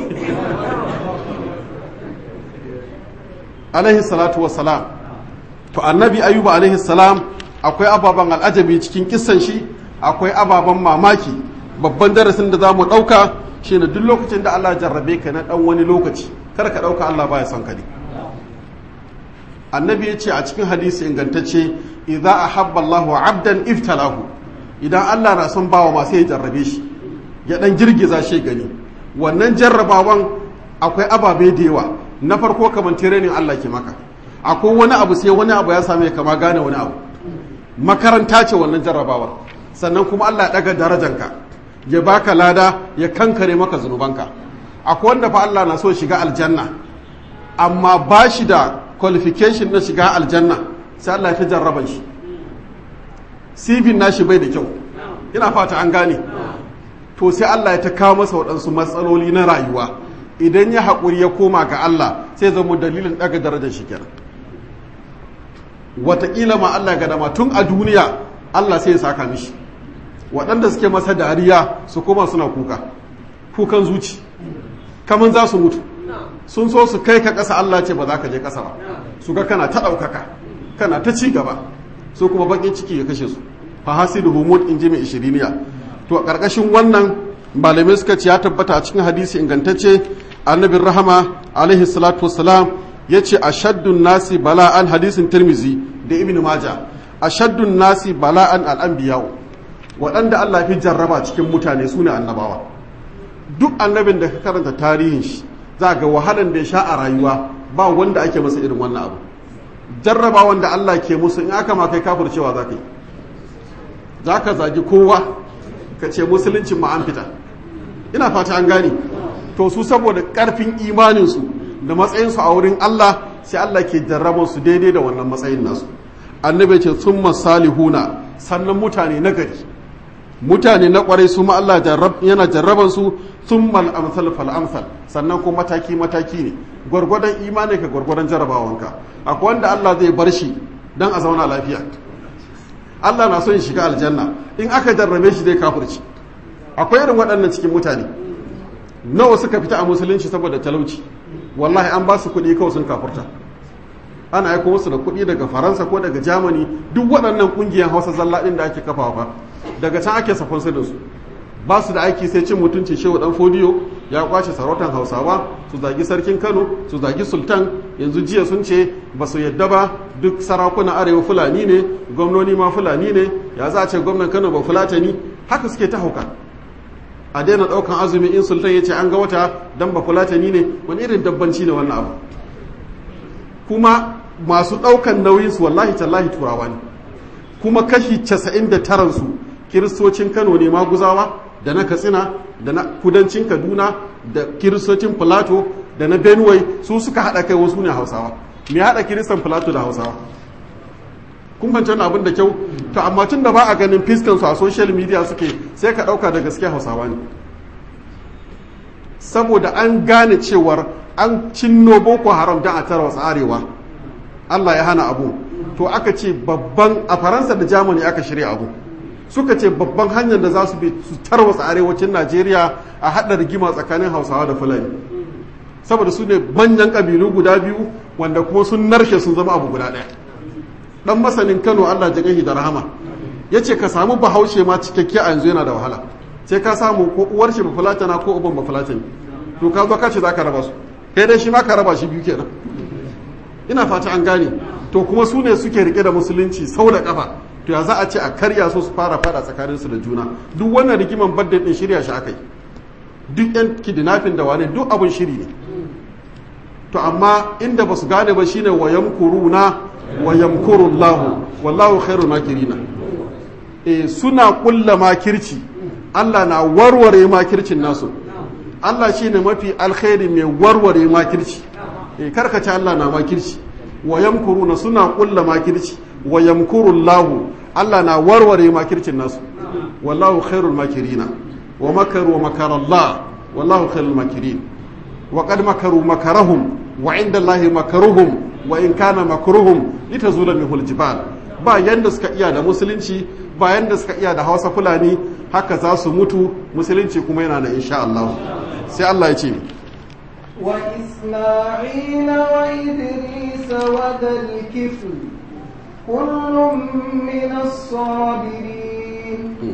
alaihi salatu wassalam to annabi ayuba alaihi salam akwai ababen al'ajabi cikin kissan shi akwai ababen mamaki babban darasin da za mu ɗauka shi ne duk lokacin da Allah jarrabe ka na ɗan wani lokaci kar ka ɗauka Allah baya son ka ne annabi ya ce a cikin hadisi ingantacce idza ahabba Allahu abdan iftalahu idan Allah na son bawa masu ya jarrabe shi ya ɗan girgiza shi gani wannan jarrabawan akwai ababe da yawa na farko kamar tirenin Allah ke maka akwai wani abu sai wani abu ya same kama gane wani abu makaranta ce wannan jarrabawar sannan kuma Allah ya daga darajanka ya baka lada ya kankare maka zunubanka akwai wanda fa Allah na so shiga aljanna amma ba shi da qualification na shiga aljanna sai Allah ya fi jarraban shi sifin nashi bai da kyau ina fata an gane to sai Allah ya ta kawo masa waɗansu matsaloli na rayuwa idan ya haƙuri ya koma ga Allah sai zama dalilin ɗaga darajar shi kenan wataƙila ma Allah ga dama tun a duniya Allah sai ya saka mishi waɗanda suke masa dariya su koma suna kuka kukan zuci kamar za su mutu sun so su kai ka ƙasa Allah ce ba za ka je ƙasa ba su ga kana ta ɗaukaka kana ta ci gaba su kuma baƙin ciki ya kashe su fa hasidu humud in ji mai ishiriniya to a ƙarƙashin wannan malamai suka ce ya tabbata a cikin hadisi ingantacce annabin rahama alaihi salatu wassalam ya ce a shaddun nasi bala'an hadisin tirmizi da ibn maja a shaddun nasi bala'an al'ambiyau waɗanda Allah fi jarraba cikin mutane su ne annabawa duk annabin da ka karanta tarihin shi za ga wahalan da ya sha a rayuwa ba wanda ake masa irin wannan abu jarraba wanda Allah ke musu in aka ma kai kafir cewa za ka yi za ka zagi kowa ka ce musuluncin ma an fita ina fata an gane to su saboda ƙarfin imaninsu da matsayinsu a wurin Allah sai Allah ke jarraban su daidai da wannan matsayin nasu annabi ce sun masalihuna sannan mutane na gari mutane na kwarai su ma Allah yana jarraban su sun mal amsal fal amsal sannan ko mataki mataki ne gwargwadon imani ka gwargwadon jarrabawanka akwai wanda Allah zai bar shi dan a zauna lafiya Allah na son shiga aljanna in aka jarrabe shi zai kafirci akwai irin waɗannan cikin mutane nawa suka fita a musulunci saboda talauci wallahi an ba su kuɗi kawai sun kafurta ana aiko musu da kuɗi daga faransa ko daga germany duk waɗannan ƙungiyar hausa zalla ɗin da ake kafawa ba daga can ake safon su da su ba su da aiki sai cin mutuncin shehu dan fodiyo ya kwace sarautar hausawa su zagi sarkin kano su zagi sultan yanzu jiya sun ce ba su yadda ba duk sarakuna arewa fulani ne gwamnoni ma fulani ne ya za a ce gwamnan kano ba fulatani haka suke ta hauka a daina ɗaukan azumi in sultan ya ce an ga wata dan ba fulatani ne wani irin dabbanci ne wannan abu kuma masu ɗaukan nauyinsu wallahi tallahi turawa ne kuma kashi 99 su kiristocin kano ne maguzawa da na katsina da na kudancin kaduna da kiristocin filato da na benue su suka haɗa kai wasu ne hausawa me haɗa kiristan filato da hausawa kun fahimci wannan abin da kyau to amma tun da ba a ganin fiskan su a social media suke sai ka ɗauka da gaske hausawa ne saboda an gane cewar an cinno boko haram don a tara wasu arewa allah ya hana abu to aka ce babban a faransa da germany aka shirya abu suka ce babban hanyar da za su bi su tarwatsa arewacin najeriya a haɗa rigima tsakanin hausawa da fulani saboda su ne manyan ƙabilu guda biyu wanda kuma sun narshe sun zama abu guda ɗaya ɗan masanin kano allah ji da rahama ya ce ka samu bahaushe ma cikakke a yanzu yana da wahala sai ka samu ko uwar shi bafulatana ko uban bafulatani to ka zo ka ce za ka raba su kai dai shi ma ka raba shi biyu kenan ina fata an gane to kuma su ne suke rike da musulunci sau da kafa to ya za a ce a karya su su fara fada tsakanin su da juna duk wannan rigiman badda din shirya shi akai duk yan kidnapping da wane duk abun shiri ne to amma inda ba su gane ba shine wa yamkuruna wa yamkurullahu wallahu khairul makirina eh suna kulla makirci Allah na warware makircin nasu Allah shine mafi alkhairi mai warware makirci eh karkace Allah na makirci wa yamkuruna suna kulla makirci wa yamkurullahu Allah na warware makircin nasu wallahu khairul makirina wa makaru wa makarallah wallahu khairul makirin wa qad makaru makarahum wa inda Allahi makaruhum wa in kana makruhum litazula minhul jibal ba yanda suka iya da musulunci ba yanda suka iya da Hausa Fulani haka za su mutu musulunci kuma yana da insha Allah sai Allah ya ce ni وإسماعيل وإدريس وذا الكفل كل من الصابرين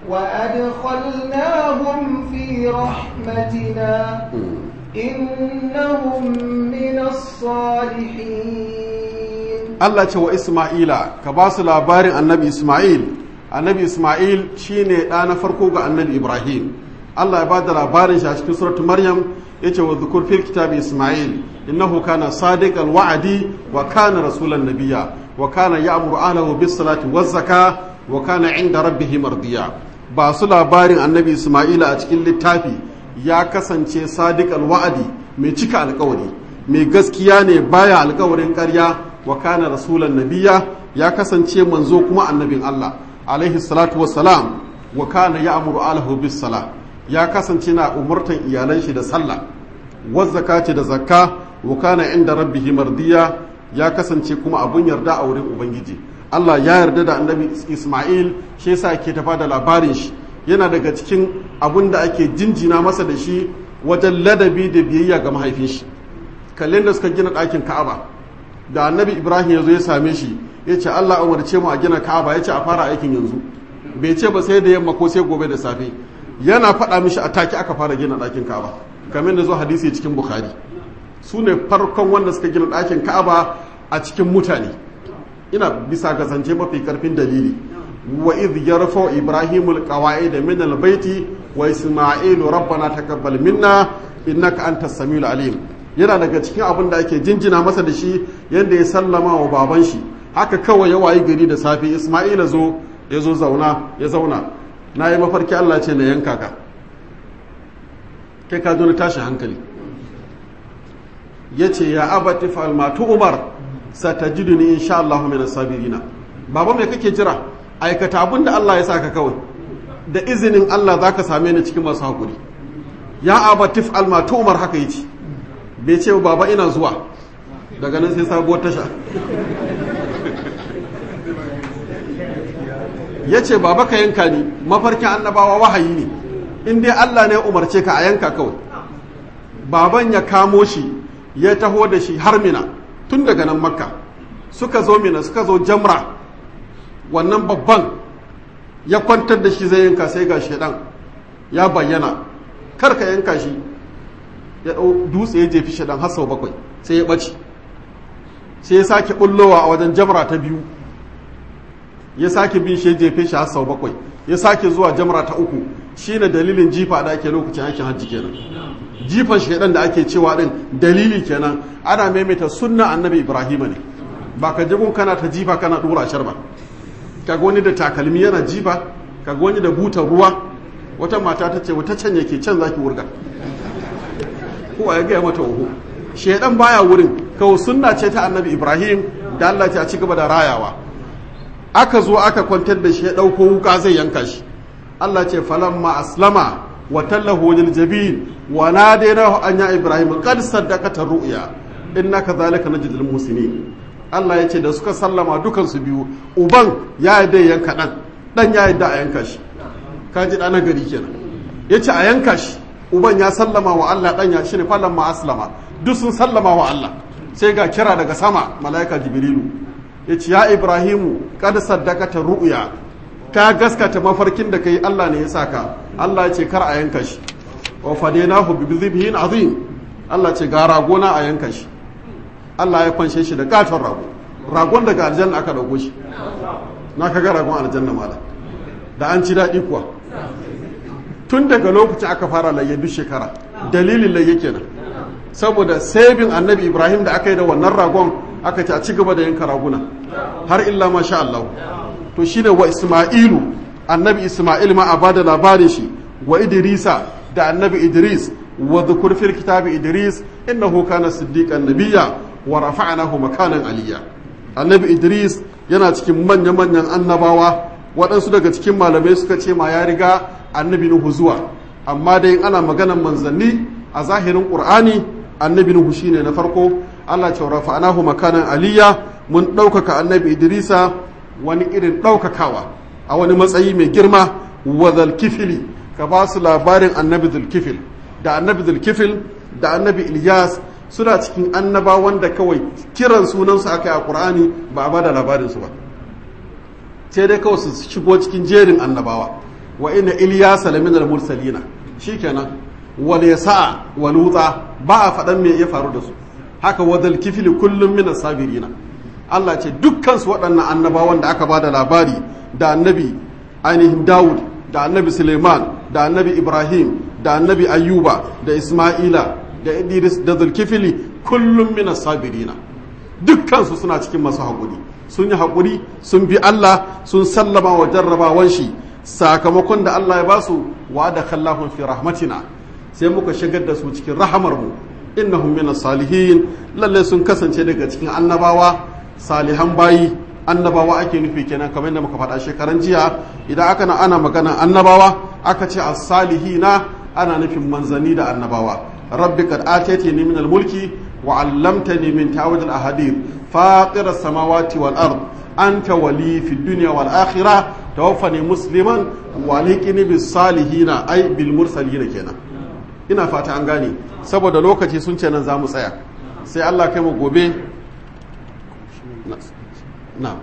وأدخلناهم في رحمتنا إنهم من الصالحين Allah ce wa Ismaila ka ba su labarin annabi Ismail annabi Ismail shine ɗa na farko ga annabi Ibrahim Allah ya ba da labarin shi a cikin suratul Maryam yace wa dhukur fil kitabi Ismail innahu kana sadiqal wa'di wa kana rasulan nabiyya wa kana ya'muru ahlahu bis salati waz zaka wa kana 'inda rabbih mardiya ba su labarin annabi Ismaila a cikin littafi ya kasance sadiqal wa'di mai cika alƙawari mai gaskiya ne baya alƙawarin ƙarya wa kana rasulan nabiyya ya kasance manzo kuma annabin Allah alaihi salatu wassalam wa kana ya'muru ahlahu bis salah ya kasance na umurtan iyalan shi da sallah wazzakati da zakka wa kana inda rabbihi mardiya ya kasance kuma abun yarda a wurin ubangiji Allah ya yarda da annabi Ismail shi yasa ke tafa da labarin shi yana daga cikin abun da ake jinjina masa da shi wajen ladabi da biyayya ga mahaifin shi kallon da suka gina ɗakin Ka'aba da annabi Ibrahim ya zo ya same shi ya ce Allah umarce mu a gina Ka'aba ya ce a fara aikin yanzu bai ce ba sai da yamma ko sai gobe da safe yana faɗa mishi a take aka fara gina ɗakin Ka'aba kamar da zo hadisi cikin Bukhari su ne farkon wanda suka gina ɗakin Ka'aba a cikin mutane ina bisa ga zance mafi karfin dalili wa idh yarfa ibrahimul qawaid min albayti wa isma'ilu rabbana taqabbal minna innaka antas samiul alim yana daga cikin abin da ake jinjina masa da shi yadda ya sallama wa baban shi haka kawai ya wayi gari da safe isma'ila zo ya zo zauna ya zauna na yi mafarki allah ce na yanka ka kai ka zo na tashi hankali ya ce ya abati falmatu umar satajiduni insha allahu min sabirina baba mai kake jira aikata abin da allah ya saka kawai da izinin allah za ka same ni cikin masu haƙuri ya abati falmatu umar haka yi ce bai ce baba ina zuwa daga nan sai sabuwar tasha ya ce baba ka yanka ni mafarkin annabawa wahayi ne in dai allah ne umarce ka a yanka kawai baban ya kamo shi ya taho da shi har mina tun daga nan makka suka zo mina suka zo jamra wannan babban ya kwantar da shi zai yanka sai ga shaidan ya bayyana kar ka yanka shi ya ɗau dutse ya jefi shaɗan har sau bakwai sai ya ɓace sai ya sake ɓullowa a wajen jamra ta biyu ya sake bin shi ya jefe shi har sau bakwai ya sake zuwa jamra ta uku shine dalilin jifa da ake lokacin aikin hajji kenan jifan shaidan da ake cewa din dalili kenan ana maimaita sunna annabi ibrahima ne ba ka jagun kana ta jifa kana dora shar ba kaga wani da takalmi yana jifa kaga wani da butar ruwa wata mata ta ce wata can yake can zaki wurga ko ya gaya mata oho shaidan baya wurin kawai sunna ce ta annabi ibrahim da Allah ta ci gaba da rayawa aka zo aka kwantar da shi ya dauko wuka zai yanka shi Allah ce falamma aslama wa tallahu lil jabin wa nadaynahu an ya ibrahim qad saddaqata ru'ya innaka zalika najzil muslimin Allah ya ce da suka sallama dukan su biyu uban ya yadda yanka dan dan ya yadda a yanka shi kaji dana gari kenan yace a yanka shi uban ya sallama wa Allah dan ya shine falamma aslama duk sun sallama wa Allah sai ga kira daga sama malaika jibrilu yace ya ibrahimu qad saddaqata ru'ya ka gaskata mafarkin da kai Allah ne ya saka Allah ya ce kar a yanka shi wa fadainahu bi dhibhin azim Allah ce ga ragona a yanka shi Allah ya kwanshe shi da katon rago ragon daga aljanna aka dauko shi na kaga ragon aljanna mala da an ci daɗi kuwa tun daga lokacin aka fara layya duk shekara dalilin layya kenan saboda sabin annabi ibrahim da aka yi da wannan ragon aka ce a ci gaba da yanka raguna har illa masha Allah to shine wa Isma'ilu annabi Isma'il ma a bada labarin shi wa Idrisa da annabi Idris wa dhukur fil kitabi Idris innahu kana siddiqan nabiyya wa rafa'nahu makanan aliyya annabi Idris yana cikin manyan manyan annabawa waɗansu daga cikin malamai suka ce ma ya riga annabi Nuhu zuwa amma dai ana maganan manzanni a zahirin Qur'ani annabi Nuhu shine na farko Allah ce rafa'nahu makanan aliyya mun ɗaukaka annabi Idrisa wani irin ɗaukakawa a wani matsayi mai girma wa zalkifili ka ba su labarin annabi zulkifil da annabi zulkifil da annabi ilyas suna cikin annaba wanda kawai kiran sunansu aka yi a ƙur'ani ba a ba da labarinsu ba sai dai kawai su shigo cikin jerin annabawa wa ina ilyas lamin al-mursalina shikenan wal yasa wa lutsa ba a faɗan me ya faru da su haka wa zalkifili kullum min sabirina Allah ce dukkansu waɗannan annabawan da aka ba da labari da annabi ainihin Dawud da annabi Suleiman da annabi Ibrahim da annabi Ayyuba da Ismaila da Idris da Zulkifili kullum mina sabirina dukkansu suna cikin masu haƙuri sun yi haƙuri sun bi Allah sun sallama wa jarrabawan shi sakamakon da Allah ya ba su wa da kallahun fi rahmatina sai muka shigar da su cikin rahamar mu innahum minas salihin lalle sun kasance daga cikin annabawa salihan bayi annabawa ake nufi kenan kamar yadda muka faɗa shekaran jiya idan aka na ana magana annabawa aka ce as-salihina ana nufin manzanni da annabawa rabbi qad ataytani min al-mulki wa 'allamtani min ta'wil al-ahadith fatir as-samawati wal ard anta wali fi dunya wal akhirah tawaffani musliman wa liqini bis salihina ay bil mursalina kenan ina fata an gane saboda lokaci sun ce nan za mu tsaya sai Allah kai mu gobe na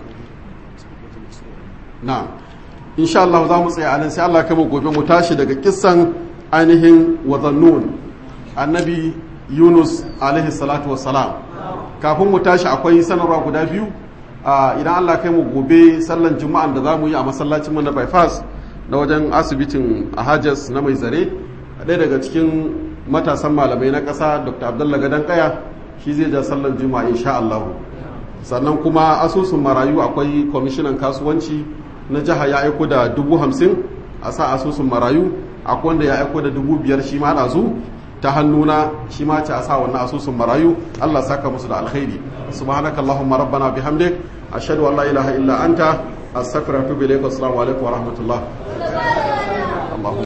na insha Allah za mu tsaya anan sai Allah kai mu gobe mu tashi daga kissan ainihin wazannun annabi Yunus alaihi salatu wassalam kafin mu tashi akwai sanarwa guda biyu idan Allah kai mu gobe sallan juma'an da za mu yi a masallacin mu na bypass na wajen asibitin Ahajas na mai zare ɗaya daga cikin matasan malamai na ƙasa Dr. Abdullah Gadan Kaya shi zai ja sallan juma'a insha Allah sannan kuma asusun marayu akwai kwamishinan kasuwanci na jiha ya aiko da dubu hamsin a sa asusun marayu akwai wanda ya aiko da dubu biyar shi ma ɗazu ta hannuna shi ma ce a sa wannan asusun marayu Allah saka musu da alkhairi subhanaka allahumma rabbana bihamdik ashhadu an la ilaha illa anta astaghfiruka wa atubu ilaik assalamu alaikum wa rahmatullah